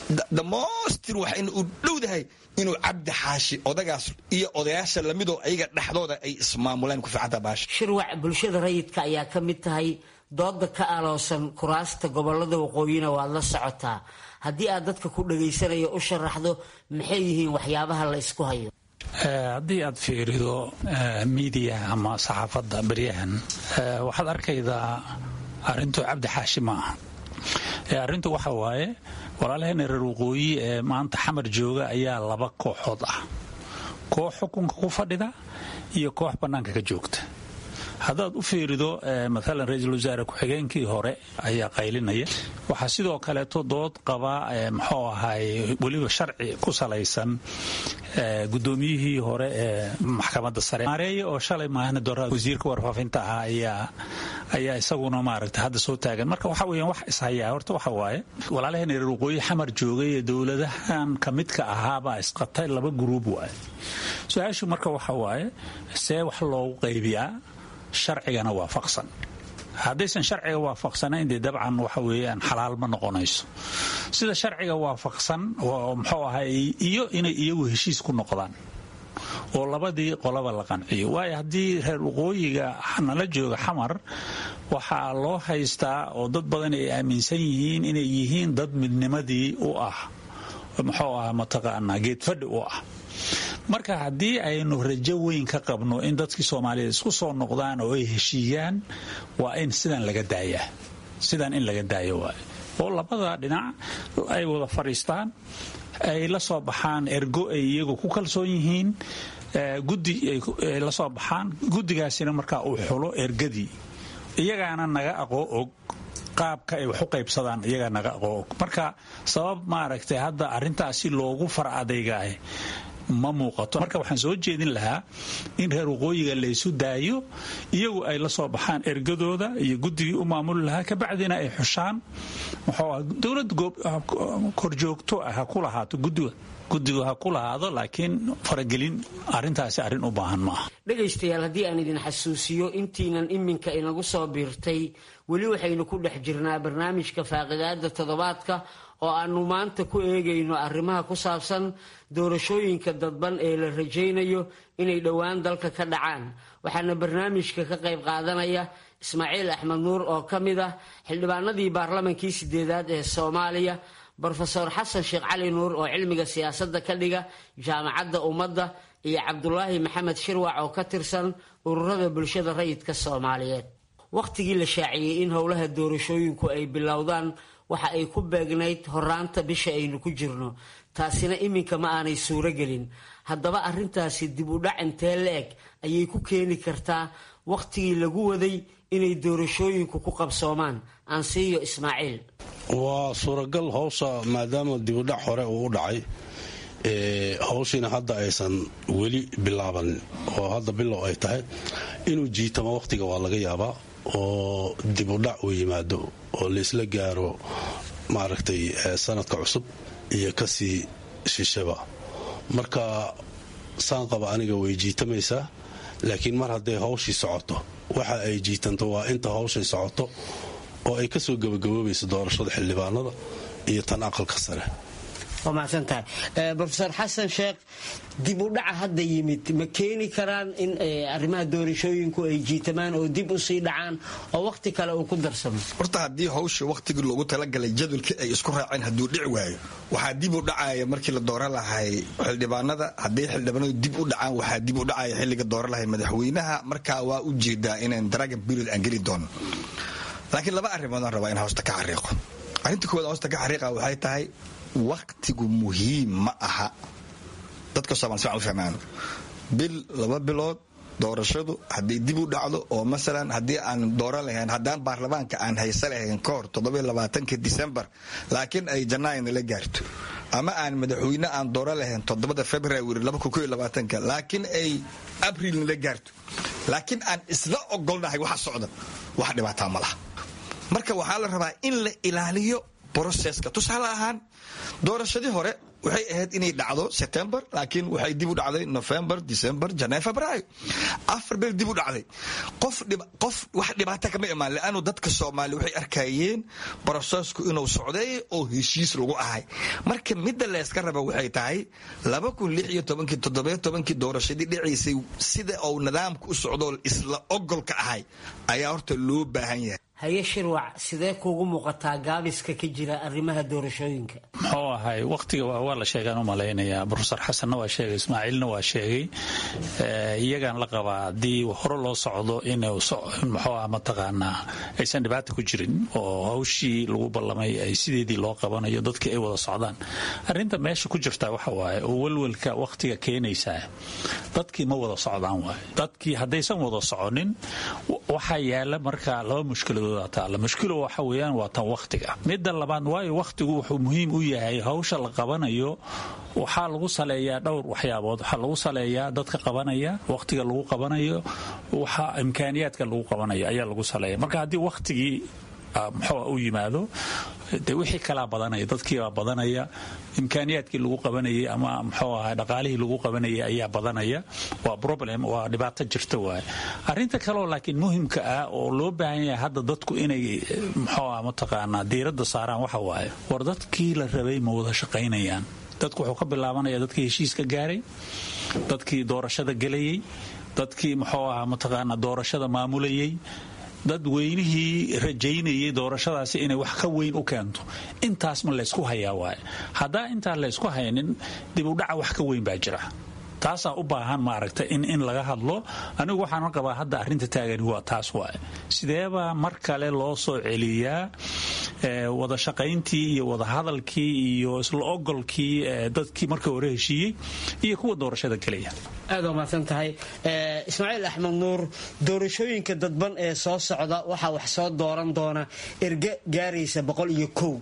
damoostir waxayna u dhowdahay inuu cabdi xaashi odagaas iyo odayaasha lamidoo ayaga dhexdooda ay ismaamulaan ku fiicanta baasha shirwac bulshada rayidka ayaa ka mid tahay dooda ka aloosan kuraasta gobolada waqooyina waad la socotaa haddii aad dadka ku dhagaysanaya u sharaxdo maxay yihiin waxyaabaha la isku hayo haddii aad fiirido miidiyaha ama saxaafadda beryahan waxaad arkaydaa arrintu cabdi xaashi ma aha arrintu waxa waaye walaalaheena reer waqooyi ee maanta xamar jooga ayaa laba kooxood ah koox xukunka ku fadhida iyo koox bannaanka ka joogta haddaad u fiirido maalan ra-iisul wasaare ku-xigeenkii hore ayaa qaylinaya waxaa sidoo kaleeto dood qaba muxuu ahay weliba sharci ku salaysan gudoomiyihii hore ee maxkamadda sare maareeye oo shalay maahna dora wasiirka warfaafinta ahaa ayaa ayaa isaguna maaragta hadda soo taagan marka waxa weeyaan wax ishayaa horta waxa waaye walaalaheen reer waqooyi xamar joogay ee dowladahan ka midka ahaabaa isqatay laba guruub waaye su-aashu marka waxa waaye see wax loogu qaybiyaa sharcigana waafaqsan haddaysan sharciga waafaqsanayn dee dabcan waxa weeyaan xalaal ma noqonayso sida sharciga waafaqsan muxuu ahay iyo inay iyagu heshiis ku noqdaan oo labadii qolaba la qanciyo waayo haddii reer waqooyiga nala jooga xamar waxaa loo haystaa oo dad badan ay aaminsan yihiin inay yihiin dad midnimadii u ah muxuu ah mataqaanaa geedfadhi u ah marka haddii aynu rajo weyn ka qabno in dadkii soomaaliyeed isku soo noqdaan oo ay heshiiyaan waa in sidan laga daayaa sidan in laga daayo waay oo labada dhinac ay wada fadhiistaan ay la soo baxaan ergo ay iyagu ku kalsoon yihiin guddi ay la soo baxaan guddigaasina markaa uu xulo ergadii iyagaana naga aqoo og qaabka ay wax u qaybsadaan iyagaa naga aqoo og marka sabab maaragtay hadda arrintaasi loogu far adaygaah ma muuqato marka waxaan soo jeedin lahaa in reer waqooyiga laysu daayo iyagu ay la soo baxaan ergadooda iyo guddigii u maamuli lahaa kabacdina ay xushaan muxuu dowlad korjoogto ah ha ku lahaato gudiga guddigu ha ku lahaado laakiin faragelin arintaasi arrin u baahan maaha dhegaystayaal haddii aan idin xasuusiyo intiinan iminka inagu soo biirtay weli waxaynu ku dhex jirnaa barnaamijka faaqidaada toddobaadka oo aanu maanta ku eegayno arrimaha ku saabsan doorashooyinka dadban ee la rajaynayo inay dhowaan dalka ka dhacaan waxaana barnaamijka ka qayb qaadanaya ismaaciil axmed nuur oo ka mid ah xildhibaanadii baarlamankii sideedaad ee soomaaliya brofeor xasan sheekh cali nuur oo cilmiga siyaasadda ka dhiga jaamacadda ummadda iyo cabdulaahi maxamed shirwac oo ka tirsan ururada bulshada rayidka soomaaliyeed wakhtigii la shaaciyey in howlaha doorashooyinku ay bilowdaan waxa ay ku beegnayd horaanta bisha aynu ku jirno taasina iminka ma aanay suuro gelin haddaba arrintaasi dib u dhac intee la-eg ayay ku keeni kartaa wakhtigii lagu waday inay doorashooyinku ku qabsoomaan aansiiyo ismaaciil waa suuragal howsha maadaama dibudhac hore uu u dhacay howshiina hadda aysan weli bilaabanin oo hadda bilow ay tahay inuu jiitamo wakhtiga waa laga yaabaa oo dibudhac uu yimaado oo laysla gaaro maaragtay sanadka cusub iyo kasii shishaba marka saan qaba aniga way jiitamaysaa laakiin mar hadday hawshii socoto waxa ay jiitanto waa inta hawshay socoto oo ay kasoo gabagaboobayso doorashada xildhibaanada iyo tan aqalka sare waa mahadsantahay rofeor xasan sheekh dib u dhaca hadda yimid ma keeni karaan in arrimaha doorashooyinku ay jiitamaan oo dib usii dhacaan oo wakhti kale uu ku darsamo horta haddii hawsha wakhtigii loogu talagalay jadwalkii ay isku raaceen hadduu dhici waayo waxaa dib u dhacaya markii la dooran lahay xildhibaanada haddii xildhibaanadu dib u dhacaan waxaa dib u dhacaya xilliga dooran lahay madaxweynaha markaa waa u jeedaa inaan dragon period aan geli doono laakiin laba arrimoodaan rabaa in hoosta ka xariiqo arrinta koowaad hoosta ka xariiqa waxay tahay wakhtigu muhiim ma aha dadka somal si u fahmaan bil laba bilood doorashadu haddii dib u dhacdo oo masalan haddii aan dooran lahayn haddaan baarlamaanka aan haysa lahayn ka hor toddobaatanka disembar laakiin ay janaayo nala gaarto ama aan madaxweyne aan dooran lahayn toddobada february laakiin ay abril nala gaarto laakiin aan isla ogolnahay waxa socda wax dhibaataa ma laha marka waxaa la rabaa in la ilaaliyo broseska tusaale ahaan doorashadii hore waxay ahayd inay dhacdo september laakiin waxay dib u dhacday november december january februaayo afar bil dib u dhacday qof wax dhibaata kama imaan leanu dadka soomaaliya waxay arkayeen brosesku inuu socday oo heshiis lagu ahay marka midda leeska raba waxay tahay kii doorashadii dhicaysay sida uu nidaamka u socdo isla ogolka ahay ayaa horta loo baahan yahay haye shirwac sidee kuugu muuqataa gaabiska ka jira arrimaha doorashooyinka muxuu ahay wakhtiga waa la sheegaan u malaynayaa rofesor xasanna waa sheegay ismaaciilna waa sheegay iyagaan la qabaa haddii hore loo socdo in muxuu ah mataqaanaa aysan dhibaata ku jirin oo hawshii lagu ballamay ay sideedii loo qabanayo dadkii ay wada socdaan arrinta meesha ku jirta waxa waaye oo welwelka wakhtiga keenaysaa dadkii ma wada socdaan waaye dadkii haddaysan wada soconin waxaa yaala markaa laba mushkiladood mushkilo waxa weyaan waa tan wakhtiga midda labaad waayo wakhtigu wuxuu muhiim u yahay hawsha la qabanayo waxaa lagu saleeyaa dhowr waxyaabood waxaa lagu saleeyaa dadka qabanaya wakhtiga lagu qabanayo waxa imkaaniyaadka lagu qabanayo ayaa lagu saleeya marka haddii wakhtigii muxuu u yimaado de wixii kalaa badanaya dadkiibaa badanaya imkaaniyaadkii lagu qabanayay ama muxuu ahaa dhaqaalihii lagu qabanayay ayaa badanaya waa problem waa dhibaato jirta waaye arrinta kaleoo laakiin muhimka ah oo loo baahan yahay hadda dadku inay muxuu ah mataqaanaa diiradda saaraan waxa waaye war dadkii la rabay ma wada shaqaynayaan dadku wuxuu ka bilaabanaya dadkii heshiiska gaaray dadkii doorashada gelayay dadkii muxuu ahaa mataqaanaa doorashada maamulayay dad weynihii rajaynayay doorashadaasi inay wax ka weyn u keento intaas ma laysku hayaa waaye haddaa intaan laysku haynin dib u dhaca wax ka weyn baa jira taasaa u baahan maaragta in in laga hadlo anigu waxaan qabaa hadda arrinta taagani waa taas waaye sideebaa mar kale loo soo celiyaa wada shaqayntii iyo wada hadalkii iyo isla ogolkii dadkii marka hore heshiiyey iyo kuwa doorashada gelaya aad waa mahadsan tahay ismaaciil axmed nuur doorashooyinka dadban ee soo socda waxaa wax soo dooran doona erge gaaraysa boqol iyo kow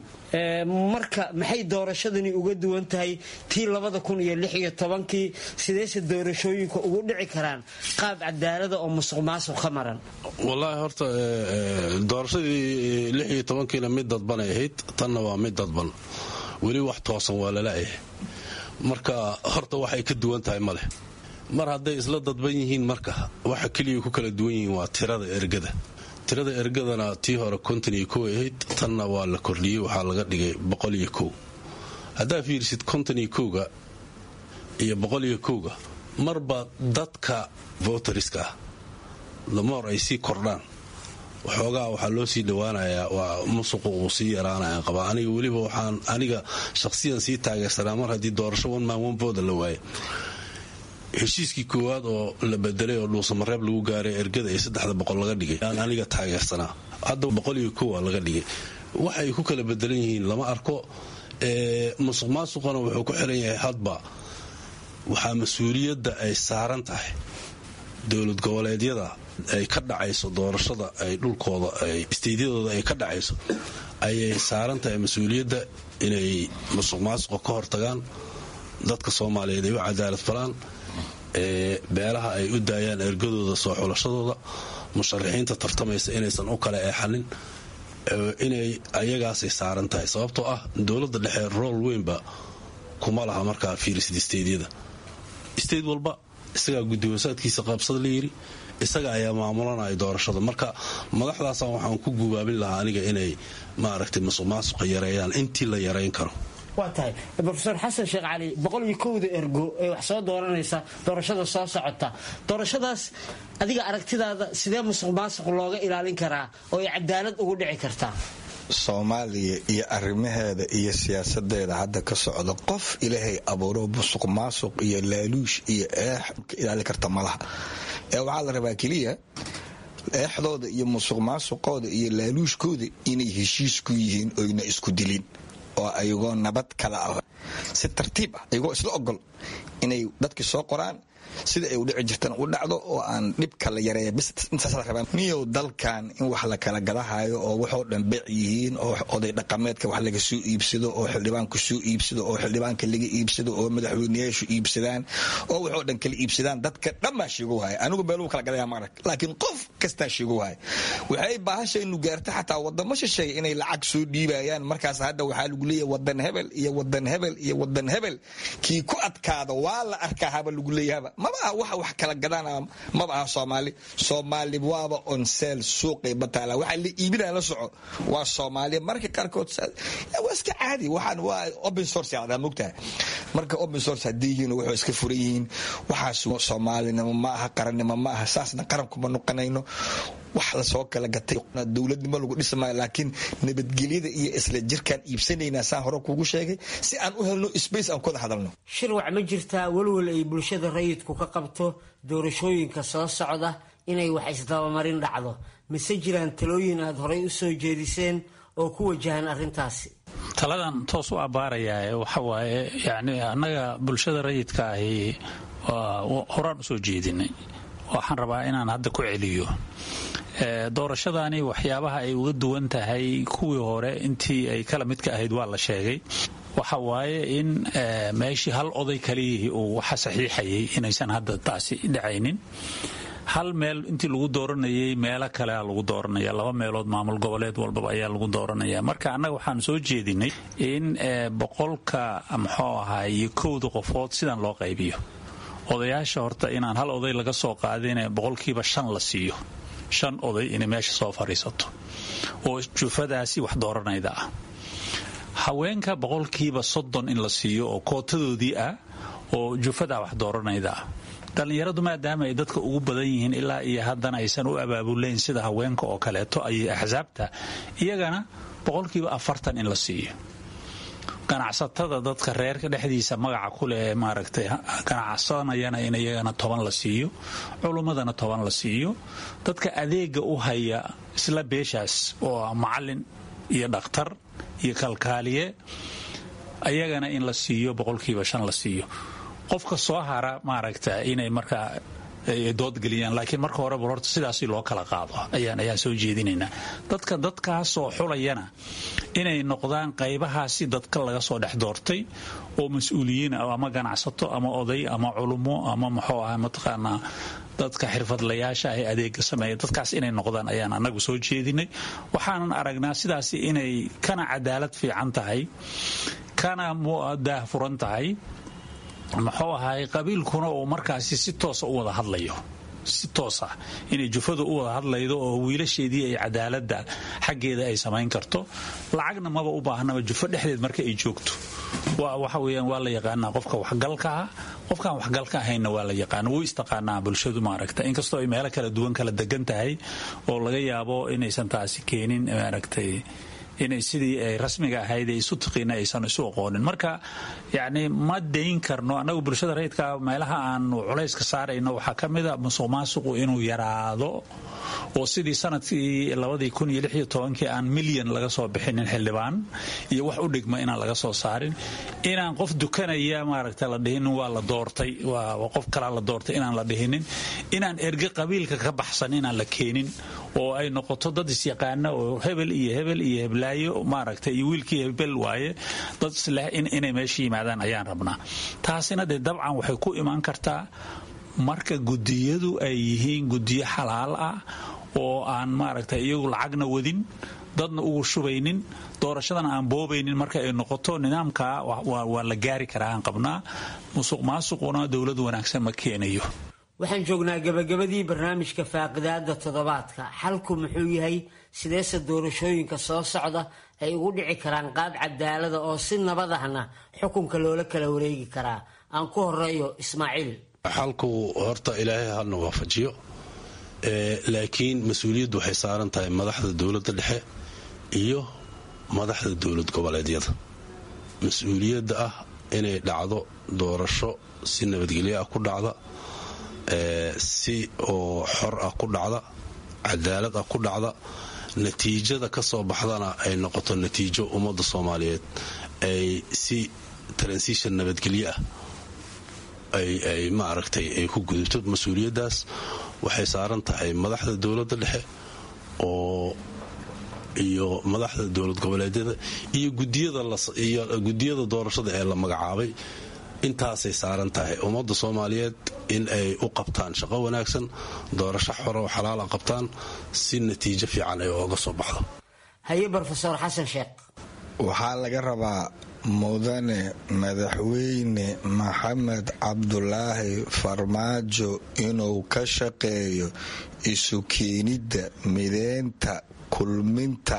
marka maxay doorashadani uga duwan tahay tii labada kun iyo lix iyo tobankii sideese doorashooyinka ugu dhici karaan qaab cadaalada oo musuq maasuq ka maran wallaahi horta doorashadii lix iyo tobankiina mid dadbanay ahayd tanna waa mid dadban weli wax toosan waa lalayahay marka horta waxay ka duwan tahay maleh mar hadday isla dadban yihiin marka waxa keliya ku kala duwan yihiin waa tirada ergada tirada ergadana tii hore konton iyo kow ahayd tanna waa la kordhiyey waxaa laga dhigay boqol iyo kow haddaa fiirsid konton iyo kowga iyo boqol iyo kowga marba dadka voteriska ah damoor ay sii kordhaan waxoogaa waxaa loo sii dhowaanayaa waa musuqu uu sii yaraanaya qabaa aniga weliba waxaan aniga shaqsiyan sii taageersanaa mar haddii doorasho one man one voda la waaye heshiiskii koowaad oo la bedelay oo dhuusamareeb lagu gaaray ergada ee saddexda boqol laga dhigay aan aniga taageersanaa hadda boqol iyo kowa laga dhigay waxay ku kala bedelan yihiin lama arko musuq maasuqana wuxuu ku xiran yahay hadba waxaa mas-uuliyadda ay saaran tahay dowlad goboleedyada ay ka dhacayso doorashada ay dhulkooda isteydyadooda ay ka dhacayso ayay saaran tahay mas-uuliyadda inay musuq maasuqa ka hortagaan dadka soomaaliyeed ay u cadaalad falaan beelaha ay u daayaan ergadooda soo xulashadooda musharaxiinta tartamaysa inaysan u kala eexanin inay ayagaasay saaran tahay sababtoo ah dowladda dhexe rool weynba kuma laha markaa fiirisid isteydyada isteyd walba isagaa guddiwasaadkiisa qaabsad la yidhi isaga ayaa maamulanaya doorashada marka madaxdaasa waxaan ku gubaabin lahaa aniga inay maaragtay musuq maasuqa yareeyaan intii la yarayn karo waa tahay rofeor xasan sheekh cali boqol iyo kowda ergo ee wax soo dooranaysa doorashada soo socota doorashadaas adiga aragtidaada sidee musuq maasuq looga ilaalin karaa oo ay cadaalad ugu dhici kartaa soomaaliya iyo arrimaheeda iyo siyaasadeeda hadda ka socda qof ilaahay abuuro musuq maasuq iyo laaluush iyo eex ka ilaali karta malaha ee waxaa la rabaa keliya eexdooda iyo musuq maasuqooda iyo laaluushkooda inay heshiis ku yihiin oyna isku dilin oo ayagoo nabad kala ah si tartiib ah ayagoo isla ogol inay dadkii soo qoraan sida ay u dhici jirtaan u dhacdo oo aan dhibka la yareeya bis intaas la rabaa niyow dalkan in wax la kala gadahayo oo waxoo dhan beec yihiin oo oday dhaqameedka wax laga soo iibsado oo xildhibaanku soo iibsado oo xildhibaanka laga iibsado oo madaxweyneyaashu iibsadaan oo waxoo dhan kala iibsadaan dadka dhanbaa sheego waaya anigu beeluu kala gadaya maarag laakiin qof kastaa sheego waaya waxay baahashaynu gaarta xataa wadamo shisheeya inay lacag soo dhiibayaan markaas hadda waxaa lagu leeyahay wadan hebel iyo wadan hebel iyo wadan hebel kii ku adkaada waa la arkaa haba lagu leeyahaba maba aha waxa wax kala gadana maba aha soomaali soomaali waaba onseel suuqay bataala waxa la iibinaya la soco waa soomaaliya marka qaarkood waa iska caadi waxaan waa open source yacdaa mogtahay marka open source haddii yihiin wuxuu iska furan yihiin waxaas soomaalinimo ma aha qarannimo ma aha saasna qarankuma noqonayno wax lasoo kala gatay dowladnimo lagu dhismaayo laakiin nabadgelyada iyo isla jirkaan iibsanaynaa saan hore kuugu sheegay si aan u helno space aan kuwada hadalno shirwac ma jirtaa walwal ay bulshada rayidku ka qabto doorashooyinka soo socda inay wax isdabamarin dhacdo mise jiraan talooyin aad horay u soo jeediseen oo ku wajahan arrintaasi taladan toos u abbaarayaa waxa waaye yacni annaga bulshada rayidka ahi horaan u soo jeedinay waxaan rabaa inaan hadda ku celiyo doorashadani waxyaabaha ay uga duwan tahay kuwii hore intii ay kala midka ahayd waa la sheegay waxa waaye in meeshii hal oday kaliyihii uu waxa saxiixayay inaysan hadda taasi dhacaynin hal meel intii lagu dooranayay meelo kalea lagu dooranaya laba meelood maamul goboleed walbaba ayaa lagu dooranaya marka annaga waxaan soo jeedinay in boqolka muxuu ahaay kowda qofood sidan loo qaybiyo odayaasha horta inaan hal oday laga soo qaadine boqolkiiba shan la siiyo shan oday inay meesha soo fadhiisato oo jufadaasi wax dooranayda ah haweenka boqolkiiba soddon in la siiyo oo kootadoodii ah oo jufadaa wax dooranayda ah dhallinyaradu maadaama ay dadka ugu badan yihiin ilaa iyo haddana aysan u abaabulayn sida haweenka oo kaleeto ayay axsaabta iyagana boqolkiiba afartan in la siiyo ganacsatada dadka reerka dhexdiisa magaca kuleh ee maaragtay ganacsanayana in iyagana toban la siiyo culummadana toban la siiyo dadka adeega u haya isla beeshaas oo macalin iyo dhakhtar iyo kalkaaliye ayagana in la siiyo boqolkiiba shan la siiyo qofka soo hara maaragta inay markaa doodgeliyaan laakiin marka horeba horta sidaasi loo kala qaado ayaan ayaan soo jeedinaynaa dadka dadkaasoo xulayana inay noqdaan qaybahaasi dadka laga soo dhex doortay oo mas-uuliyiin ama ganacsato ama oday ama culummo ama muxuu aha mataqaanaa dadka xirfadlayaasha ah ee adeega sameeya dadkaas inay noqdaan ayaan anagu soo jeedinay waxaanan aragnaa sidaasi inay kana cadaalad fiican tahay kana daahfuran tahay muxuu ahaay qabiilkuna uu markaasi si toosa u wada hadlayo si toos ah inay jufadu u wada hadlaydo oo wiilasheedii ay cadaaladda xaggeeda ay samayn karto lacagna maba u baahnaba jufo dhexdeed marka ay joogto waxa weyaan waa la yaqaanaa qofka waxgalka ah qofkaan waxgalka ahaynna waa la yaqaana wuu istaqaanaa bulshadu maaragta inkastoo ay meelo kala duwan kala degan tahay oo laga yaabo inaysan taasi keenin maaragtay inay sidii ay rasmiga ahayd ee isu tiqiina aysan isu aqoonin marka yacni ma dayn karno annagu bulshada rayidka meelaha aanu culayska saarayno waxaa ka mid a musuq maasuqu inuu yaraado oo sidii sanadkii labadii kun iyo lix iyo tobankii aan milyan laga soo bixinin xildhibaan iyo wax u dhigma inaan laga soo saarin inaan qof dukanaya maaragta la dhihinin waa la doortay waa qof kalaa la doortay inaan la dhihinin inaan erge qabiilka ka baxsan inaan la keenin oo ay noqoto dad isyaqaana oo hebel iyo hebel iyo heblaayo maaragta iyo wiilkii hebel waaye dad isleh inay meesha yimaadaan ayaan rabnaa taasina dee dabcan waxay ku imaan kartaa marka gudiyadu ay yihiin gudiyo xalaal ah oo aan maaragta iyagu lacagna wadin dadna ugu shubaynin doorashadana aan boobaynin marka ay noqoto nidaamka waa la gaari karaa aan qabnaa musuq maasuquna dowlad wanaagsan ma keenayo waxaan joognaa gabagabadii barnaamijka faaqidaada toddobaadka xalku muxuu yahay sideese doorashooyinka soo socda ay ugu dhici karaan qaab cadaalada oo si nabad ahna xukunka loola kala wareegi karaa aan ku horeeyo ismaaciil xalku horta ilaahay halna waafajiyo laakiin mas-uuliyaddu waxay saaran tahay madaxda dowladda dhexe iyo madaxda dowlad goboleedyada mas-uuliyadda ah inay dhacdo doorasho si nabadgelyo ah ku dhacda si oo xor ah ku dhacda cadaalad ah ku dhacda natiijada ka soo baxdana ay noqoto natiijo ummadda soomaaliyeed ay si transition nabadgelyo ah ay maaragtay ay ku gudubto mas-uuliyaddaas waxay saaran tahay madaxda dowladda dhexe oo iyo madaxda dowlad goboleedyada iyo gudiyada doorashada ee la magacaabay intaasay saaran tahay ummadda soomaaliyeed in ay u qabtaan shaqo wanaagsan doorasho xoro xalaala qabtaan si natiijo fiican ay ooga soo baxdo haye rofeor xasan sheekh waxaa laga rabaa mudane madaxweyne maxamed cabdulaahi farmaajo inuu ka shaqeeyo isu keenidda mideynta kulminta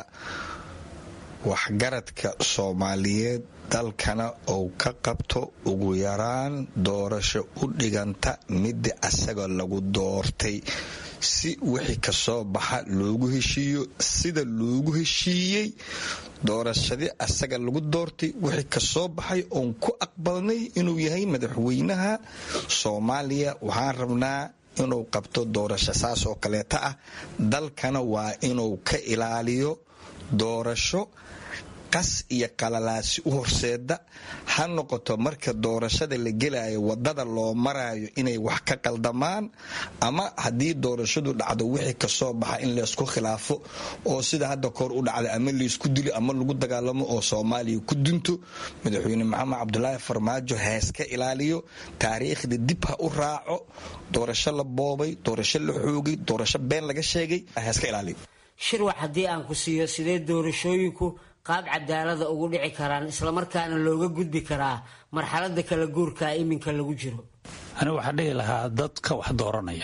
waxgaradka soomaaliyeed dalkana uu ka qabto ugu yaraan doorasho u dhiganta midda asaga lagu doortay si wixii kasoo baxa loogu heshiiyo sida loogu heshiiyey doorashadii asaga lagu doortay wixii kasoo baxay oon ku aqbalnay inuu yahay madaxweynaha soomaaliya waxaan rabnaa inuu qabto doorasho saas oo kaleeta ah dalkana waa inuu ka ilaaliyo doorasho qas iyo qalalaasi u horseeda ha noqoto marka doorashada la gelayo wadada loo marayo inay wax ka qaldamaan ama haddii doorashadu dhacdo wixii kasoo baxa in laysku khilaafo oo sida hadda koor u dhacda ama laysku dilo ama lagu dagaalamo oo soomaaliya ku dunto madaxweyne maxamed cabdulaahi farmaajo heeska ilaaliyo taariikhda dib ha u raaco doorasho la boobay doorasho la xoogay doorasho been laga sheegay heeska ilaaliyo shirwac haddii aan ku siiyo sidee doorashooyinku qaab cadaalada ugu dhici karaan islamarkaana looga gudbi karaa marxalada kala guurkaa iminka lagu jiro anigu waxaan dhihi lahaa dadka wax dooranaya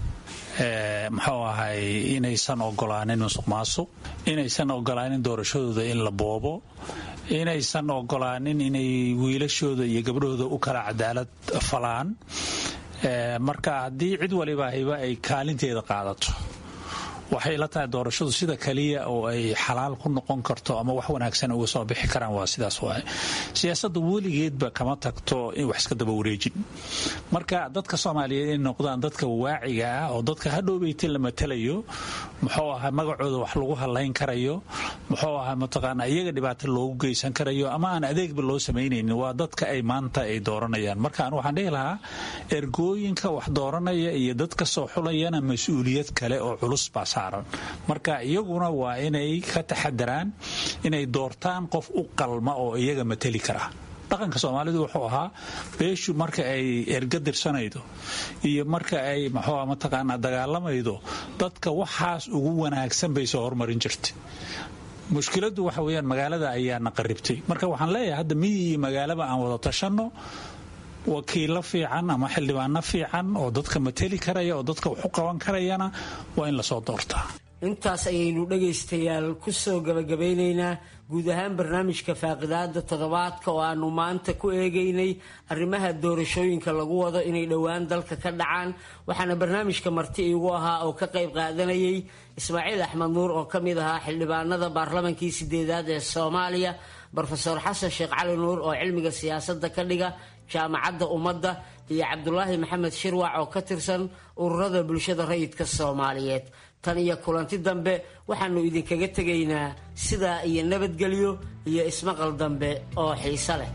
muxuu ahay inaysan ogolaanin musuq maasuq inaysan ogolaanin doorashadooda in la boobo inaysan ogolaanin inay wiilashooda iyo gabdhahooda u kala cadaalad falaan marka haddii cid waliba hayba ay kaalinteeda qaadato waxay la tahay doorashadu sida kaliya oo ay xalaal ku noqon karto ama wax wanaagsan uga soo bixi karaan waa sidaas waay siyaasadda weligeedba kama tagto in wax iska daba wareejin marka dadka soomaaliyeed inay noqdaan dadka waaciga ah oo dadka hadhowbeyta la matalayo muxuu ahaa magacooda wax lagu halayn karayo muxuu ahaa mataqaana iyaga dhibaato loogu geysan karayo ama aan adeegba loo samaynaynin waa dadka ay maanta ay dooranayaan marka an waxaan dhihi lahaa ergooyinka wax dooranaya iyo dadka soo xulayana mas-uuliyad kale oo culus baa marka iyaguna waa inay ka taxadaraan inay doortaan qof u qalma oo iyaga mateli kara dhaqanka soomaalidu wuxuu ahaa beeshu marka ay erga dirsanaydo iyo marka ay mxua mataqaanaa dagaalamaydo dadka waxaas ugu wanaagsan bay soo hormarin jirtay mushkiladu waxa weyaan magaalada ayaana qaribtay marka waxaan leeyahay hadda miyi iyo magaalaba aan wada tashanno wakiilo fiican ama xildhibaano fiican oo dadka mateli karaya oo dadka wax u qaban karayana waa in lasoo doortaa intaas ayaynu dhagaystayaal kusoo gabagabaynaynaa guud ahaan barnaamijka faaqidaada toddobaadka oo aanu maanta ku eegaynay arrimaha doorashooyinka lagu wado inay dhowaan dalka ka dhacaan waxaana barnaamijka marti iigu ahaa oo ka qayb qaadanayay ismaaciil axmed nuur oo ka mid ahaa xildhibaanada baarlamankii sideedaad ee soomaaliya brofeor xasan sheekh cali nuur oo cilmiga siyaasadda ka dhiga jaamacadda ummadda iyo cabdulaahi maxamed shirwac oo ka tirsan ururada bulshada rayidka soomaaliyeed tan iyo kulanti dambe waxaanu idinkaga tegaynaa sidaa iyo nabadgelyo iyo ismaqal dambe oo xiiso leh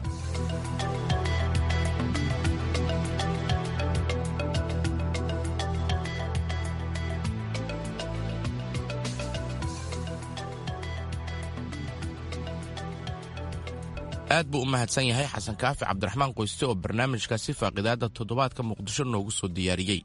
aad buu u mahadsan yahay xasan kaafi cabdiraxmaan qoyste oo barnaamijkaasi faaqidaada toddobaadka muqdisho noogu soo diyaariyey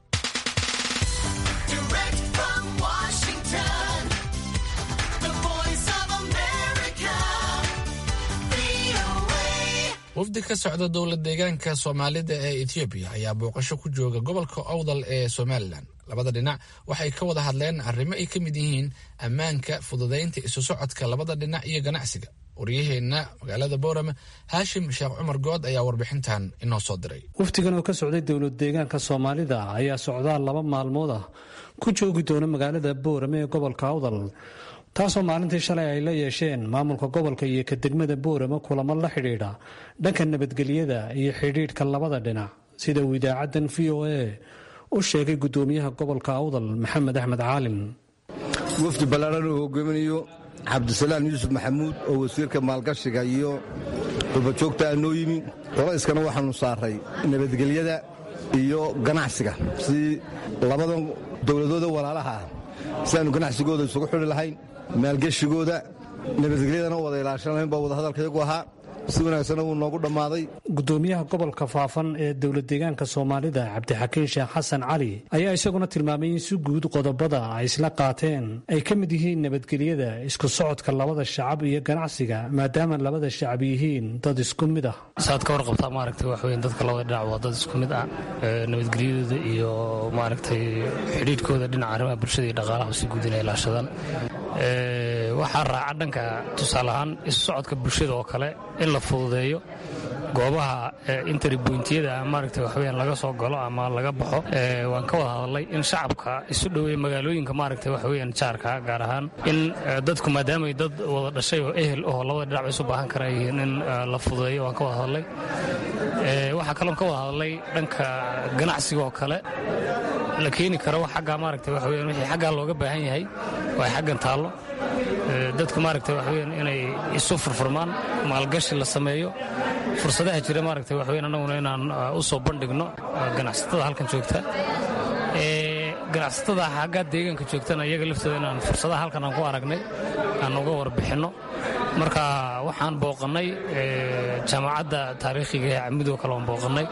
wafdi ka socda dowlad deegaanka soomaalida ee etoobiya ayaa booqasho ku jooga gobolka owdal ee somalilan labada dhinac waxay ka wada hadleen arrimo ay ka mid yihiin ammaanka fududaynta isu socodka labada dhinac iyo ganacsiga waryaheenna magaalada boorame haashim sheekh cumar good ayaa warbixintan inoo soo diray wafdigan oo ka socday dowlad deegaanka soomaalida ayaa socdaal laba maalmood ah ku joogi doona magaalada boorame ee gobolka awdal taasoo maalintii shalay ay la yeesheen maamulka gobolka iyo ka degmada boorame kulamo la xidhiidha dhanka nabadgelyada iyo xidhiidhka labada dhinac sida uu idaacaddan v o a u sheegay gudoomiyaha gobolka awdal maxamed axmed caalin wafdi ballaaran uu hogaaminayo cabdisalaan yuusuf maxamuud oo wasiirka maalgashiga iyo qubajoogta ah noo yimi qolayskana waxaanu saaray nabadgelyada iyo ganacsiga si labadan dowladooda walaalaha ah si aanu ganacsigooda isugu xidhi lahayn maalgeshigooda nabadgelyadana wada ilaashan lahayn baa wadahadalkayagu ahaa si wanaagsanna wuu noogu dhammaaday gudoomiyaha gobolka faafan ee dowlad deegaanka soomaalida cabdixakiin sheekh xasan cali ayaa isaguna tilmaamay in si guud qodobada ay isla qaateen ay ka mid yihiin nabadgelyada isku socodka labada shacab iyo ganacsiga maadaama labada shacab yihiin dad isku mid ah saad ka warqabtaa maaragtay wax weyn dadka labada dhinac waa dad isku mid ah nabadgelyadooda iyo maaragtay xidhiidhkooda dhinaca arrimaha bulshada iyo dhaqaalaha si guud inay ilaashadaan waxaa raaca dhanka tusaale ahaan isu socodka bulshada oo kale in la fududeeyo goobaha interbointiyada maaragta waxweyaan laga soo galo ama laga baxo waan ka wada hadalay in shacabka isu dhoweeya magaalooyinka maaragta waxweyaan jaarka gaar ahaan in dadku maadaamay dad wada dhashay oo ehel oo labada dhinac isu baahan kara yihiin in la fududeeyo waan ka wada hadalay waxaa kaloon ka wada hadalay dhanka ganacsiga oo kale la keeni karo xagga maaragta waxweyaan wixii xaggaa looga baahan yahay waa xaggan taallo dadku maaragta waxweyaan inay isu furfurmaan maalgashi la sameeyo fursadaha jira maaragta waxweyan annaguna inaan u soo bandhigno ganacsatada halkan joogta ganacsatada xaggaa deegaanka joogtana iyaga laftooda inaan fursadaha halkan aan ku aragnay aan uga warbixinno marka waxaan booqannay jaamacadda taariikhiga ee camidoo kale aan booqannay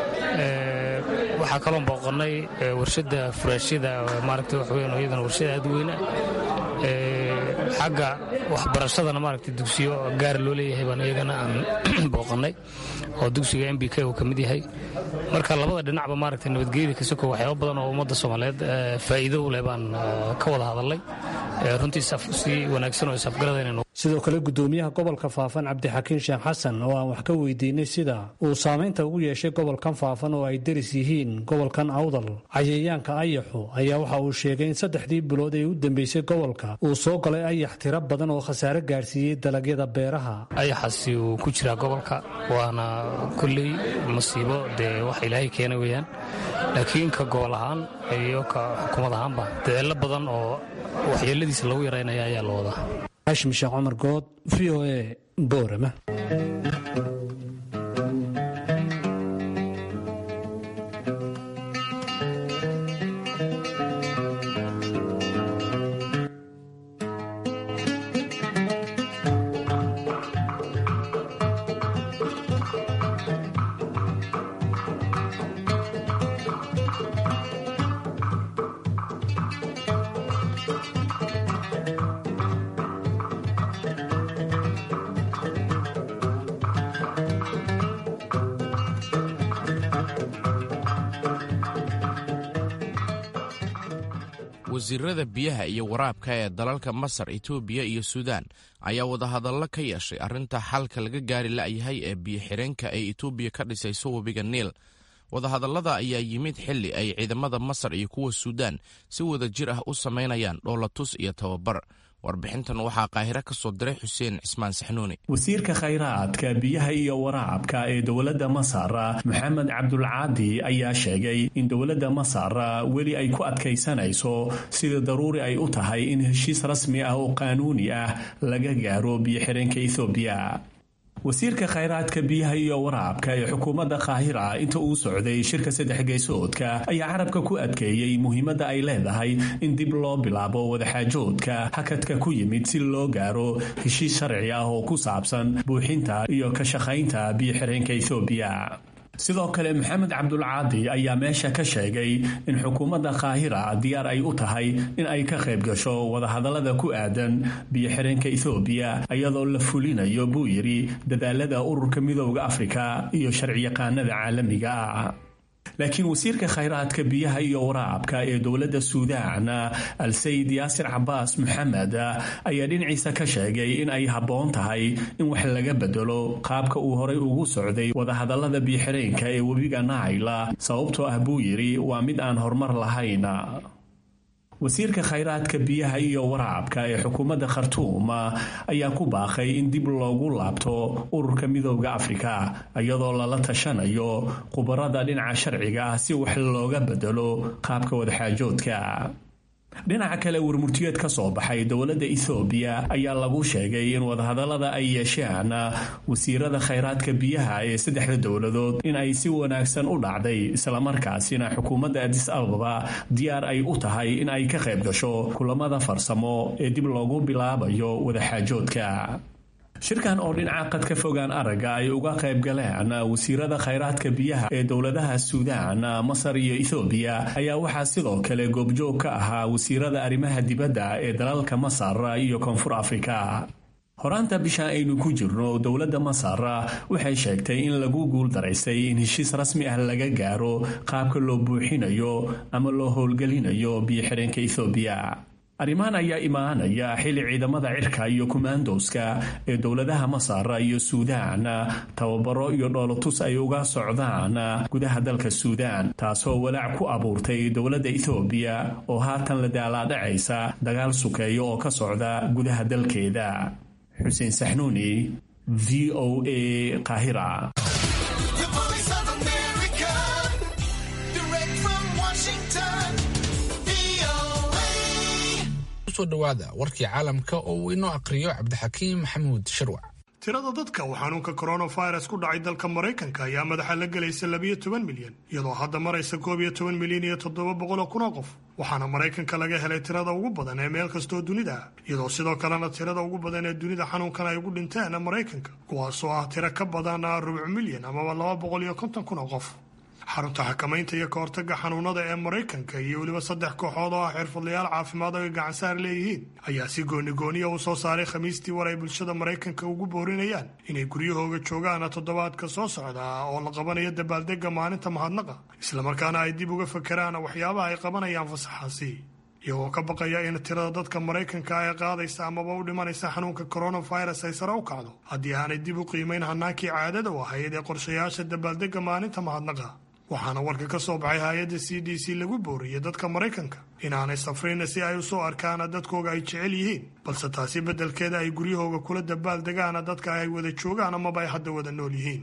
waxaa kaloon booqannay warshadda furaashyada maaragta waxweyan iyadana warshada aad u weyna xagga waxbarashadana maaragta dugsiyo gaara loo leeyahay baan iyagana aan booqannay oo dugsiga m b k uu ka mid yahay marka labada dhinacba maaragta nabadgelyada kasoko waxyaaba badan oo ummadda soomaaliyeed faa'iido u leh baan ka wada hadalnay runtii si wanaagsan oo isafgaradayna sidoo kale gudoomiyaha gobolka faafan cabdixakiin sheekh xasan oo aan wax ka weydiinay sida uu saamaynta ugu yeeshay gobolkan faafan oo ay deris yihiin gobolkan awdal cayayaanka ayaxu ayaa waxa uu sheegay in saddexdii bilood ee u dambeysay gobolka uu soo galay ayax tiro badan oo khasaare gaarsiiyey dalagyada beeraha ayaxaasi uu ku jiraa gobolka waana kulley masiibo dee wax ilaahay keena weeyaan laakiin ka gobol ahaan iyo ka xukuumad ahaanba dadeello badan oo waxyeeladiisa lagu yaraynaya ayaa la wadaa hashim sheekh cumar good v o a boorama wasiirada biyaha iyo waraabka ee dalalka masar etoobiya iyo suudaan ayaa wadahadallo ka yeeshay arrinta xalka laga gaari la'yahay ee biyo-xireenka ay etoobiya ka dhisayso webiga niil wadahadallada ayaa yimid xilli ay ciidamada masar iyo kuwa suudaan si wada jir ah u samaynayaan dhoolatus iyo tababar warbixintan waxaa qaahiro ka soo diray xuseen cismaan saxnuuni wasiirka khayraadka biyaha iyo waraabka ee dowladda masar maxamed cabdulcaadi ayaa sheegay in dowladda masar weli ay ku adkaysanayso sida daruuri ay u tahay in heshiis rasmi ah oo qaanuuni ah laga gaaro biyo-xireenka ethoobiya wasiirka khayraadka biyaha iyo waraabka ee xukuumadda kaahira inta uu socday shirka saddex geysoodka ayaa carabka ku adkeeyey muhiimadda ay leedahay in dib loo bilaabo wadaxaajoodka hakadka ku yimid si loo gaaro heshiis sharci ah oo ku saabsan buuxinta iyo ka shaqaynta biyo-xireenka ethoobiya sidoo kale maxamed cabdulcaadi ayaa meesha ka sheegay in xukuumadda kaahira diyaar ay u tahay in ay ka qayb gasho wadahadallada ku aadan biyo-xireenka ethoobiya iyadoo la fulinayo buu yidhi dadaalada ururka midooda afrika iyo sharciyaqaanada caalamiga ah laakiin wasiirka khayraadka biyaha iyo waraabka ee dowladda suudaan al-sayid yaasir cabaas maxamed ayaa dhinaciisa ka sheegay in ay habboon tahay in wax laga bedelo qaabka uu horay ugu socday wadahadallada biyo-xireenka ee webiga naayla sababtoo ah buu yidhi waa mid aan horumar lahayn wasiirka khayraadka biyaha iyo waraabka ee xukuumadda khartuum ayaa ku baaqay in dib loogu laabto ururka midooda afrika iyadoo lala tashanayo khubarada dhinaca sharciga ah si wax looga bedelo qaabka wadaxaajoodka dhinaca kale warmurtiyeed ka soo baxay dowladda ethoobiya ayaa lagu sheegay in wadahadallada ay yeesheen wasiirada khayraadka biyaha ee saddexda dowladood in ay si wanaagsan u dhacday islamarkaasina xukuumadda adis ababa diyaar ay u tahay in ay ka qayb gasho kulamada farsamo ee dib loogu bilaabayo wadaxaajoodka shirkan oo dhinaca qad ka fogaan aragga ay uga qayb galeen wasiirada khayraadka biyaha ee dowladaha suudaan masar iyo ethoobiya ayaa waxaa sidoo kale goobjoog ka ahaa wasiirada arrimaha dibadda ee dalalka masar iyo koonfur afrika horaanta bisha aynu ku jirno dowladda masar waxay sheegtay in lagu guul daraysay in heshiis rasmi ah laga gaaro qaabka loo buuxinayo ama loo howlgelinayo biyo-xireenka ethoobiya arrimahan ayaa imaanaya xilli ciidamada cirka iyo kumaandowska ee dowladaha masar iyo suudaan tababaro iyo dhoolotus ay uga socdaan gudaha dalka suudaan taasoo walaac ku abuurtay dowladda ethoobiya oo haatan la daalaadhacaysa dagaal sukeeyo oo ka socda gudaha dalkeeda xuseen saxnuuni v o a qaahira dhawaada warkii caalamka oo uu inoo aqriyo cabdixakiim maxamuud shirwac tirada dadka uu xanuunka coronavirus ku dhacay dalka maraykanka ayaa madaxa la gelaysa labiyo toban milyan iyadoo hadda maraysa koob iyo toban milyan iyo toddoba boqol oo kun oo qof waxaana maraykanka laga helay tirada ugu badan ee meel kastoo dunida ah iyadoo sidoo kalena tirada ugu badan ee dunida xanuunkan ay ugu dhinteen maraykanka kuwaasoo ah tiro ka badan rubuc milyan amaba laba boqol iyo konton kun oo qof xarunta xakamaynta iyo ka hortagga xanuunada ee maraykanka iyo weliba saddex kooxood oo ah xirfadlayaal caafimaad oo ay gacansaar leeyihiin ayaa si goonigooniya u soo saaray khamiistii war ay bulshada maraykanka ugu boorinayaan inay guryahooga joogaan toddobaadka soo socda oo la qabanayo dabaaldegga maalinta mahadnaqa islamarkaana ay dib uga fakeraan waxyaabaha ay qabanayaan fasaxaasi iyagoo ka baqaya in tirada dadka maraykanka ee qaadaysa amaba u dhimanaysa xanuunka coronavirus ay sare u kacdo haddii aanay dib u qiimayn hanaankii caadada u ahayd ee qorshayaasha dabaaldegga maalinta mahadnaqa waxaana warka ka soo baxay hay-adda c d c lagu booriyey dadka maraykanka inaanay safrin si ay u soo arkaan dadkooga ay jecel yihiin balse taasi beddelkeeda ay guryahooga kula dabaal degaan dadka ay wada joogaan amaba ay hadda wada nool yihiin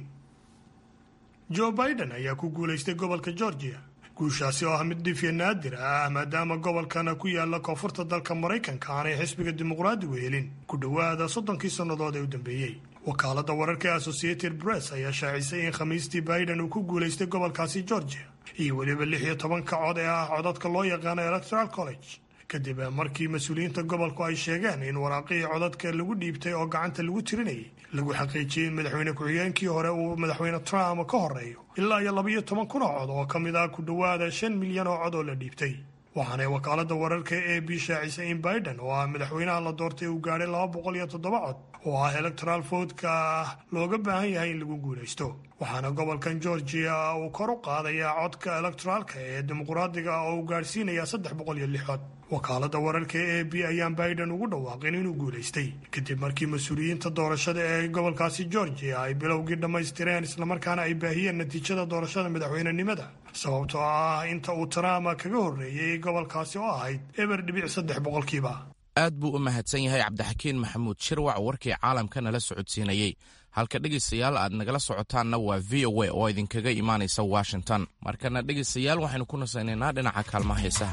joe biden ayaa ku guulaystay gobolka georgia guushaasi oo ah mid dhifya naadir ah maadaama gobolkana ku yaala koonfurta dalka maraykanka aanay xisbiga dimuqraadigu helin ku dhowaada soddonkii sannadood ee u dambeeyey wakaaladda wararka ee associated press ayaa shaacisay in khamiistii biden uu ku guulaystay gobolkaasi georgia iyo weliba lix iyo tobanka cod ee ah codadka loo yaqaano electoral college kadib markii mas-uuliyiinta gobolku ay sheegeen in waraaqihii codadka lagu dhiibtay oo gacanta lagu tirinayay lagu xaqiijiyey in madaxweyne ku-xigeenkii hore uu madaxweyne trump ka horeeyo ilaa iyo labaiyo toban kun oo cod oo ka mid ah ku dhowaada shan milyan oo cod oo la dhiibtay waxaanay wakaaladda wararka e b shaacisay in biden oo ah madaxweynaha la doortay uu gaadhay laba boqol iyo toddoba cod oo ah electoral voodka ah looga baahan yahay in lagu guulaysto waxaana gobolkan georgia uu kor u qaadayaa codka electoraalka ee dimuqraadiga oo uu gaadhsiinayaa saddex boqol iyo lix cod wakaaladda wararka e a b ayaan biden ugu dhawaaqin inuu guulaystay kadib markii mas-uuliyiinta doorashada ee gobolkaasi georgia ay bilowgii dhammaystireen islamarkaana ay baahiyeen natiijada doorashada madaxweynenimada sababtoo ah inta uu trump kaga horreeyey gobolkaasi oo ahayd eber dhibic saddex boqolkiiba aad buu u mahadsan yahay cabdixakiin maxamuud shirwac warkii caalamka nala socodsiinayey halka dhegaystayaal aad nagala socotaanna waa v o a oo idinkaga imaanaysa washington markana dhegaystayaal waxaynu ku nasaynaynaa dhinaca kaalmaha heesaha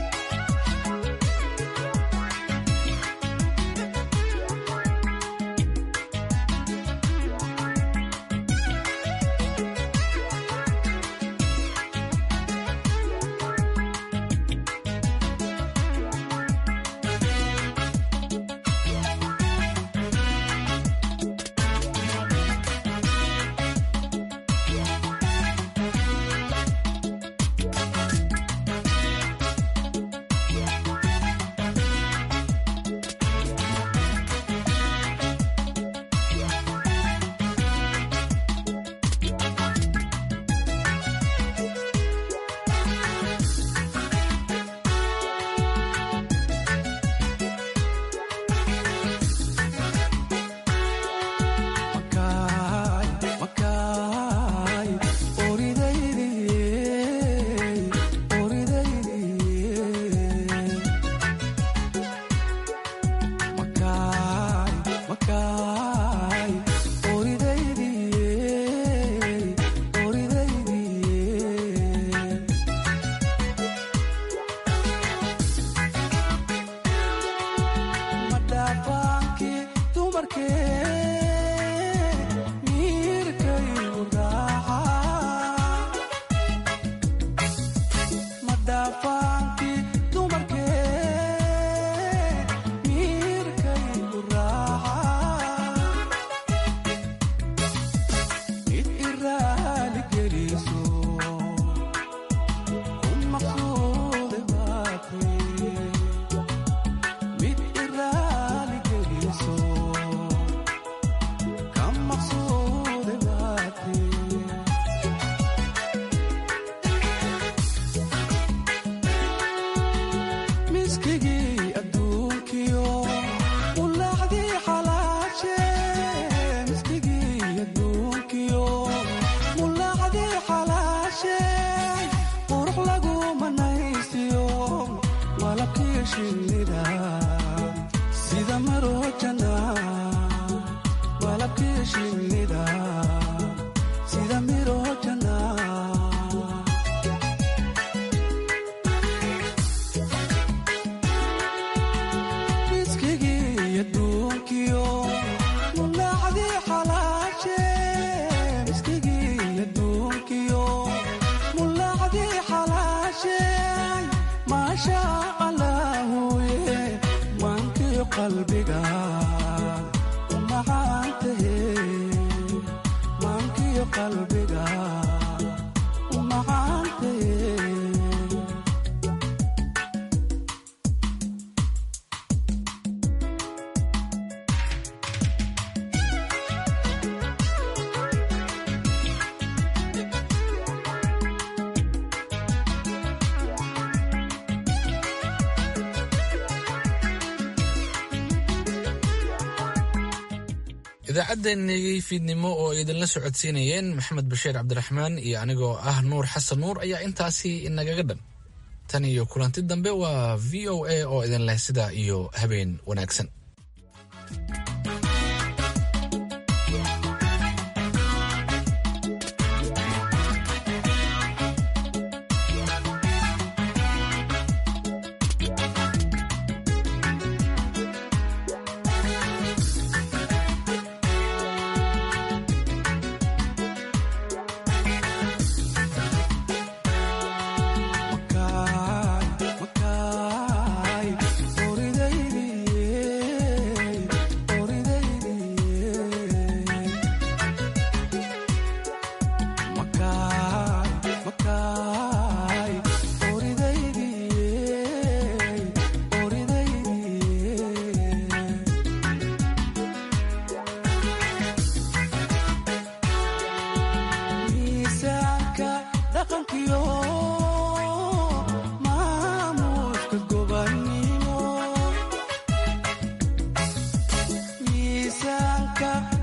idaacaddeenii fiidnimo oo idinla socodsiinayeen maxamed bashiir cabdiraxmaan iyo anigoo ah nuur xasan nuur ayaa intaasi inagaga dhan tan iyo kulanti dambe waa v o a oo idin leh sidaa iyo habeen wanaagsan Makai, Makai, Oridaydi, ka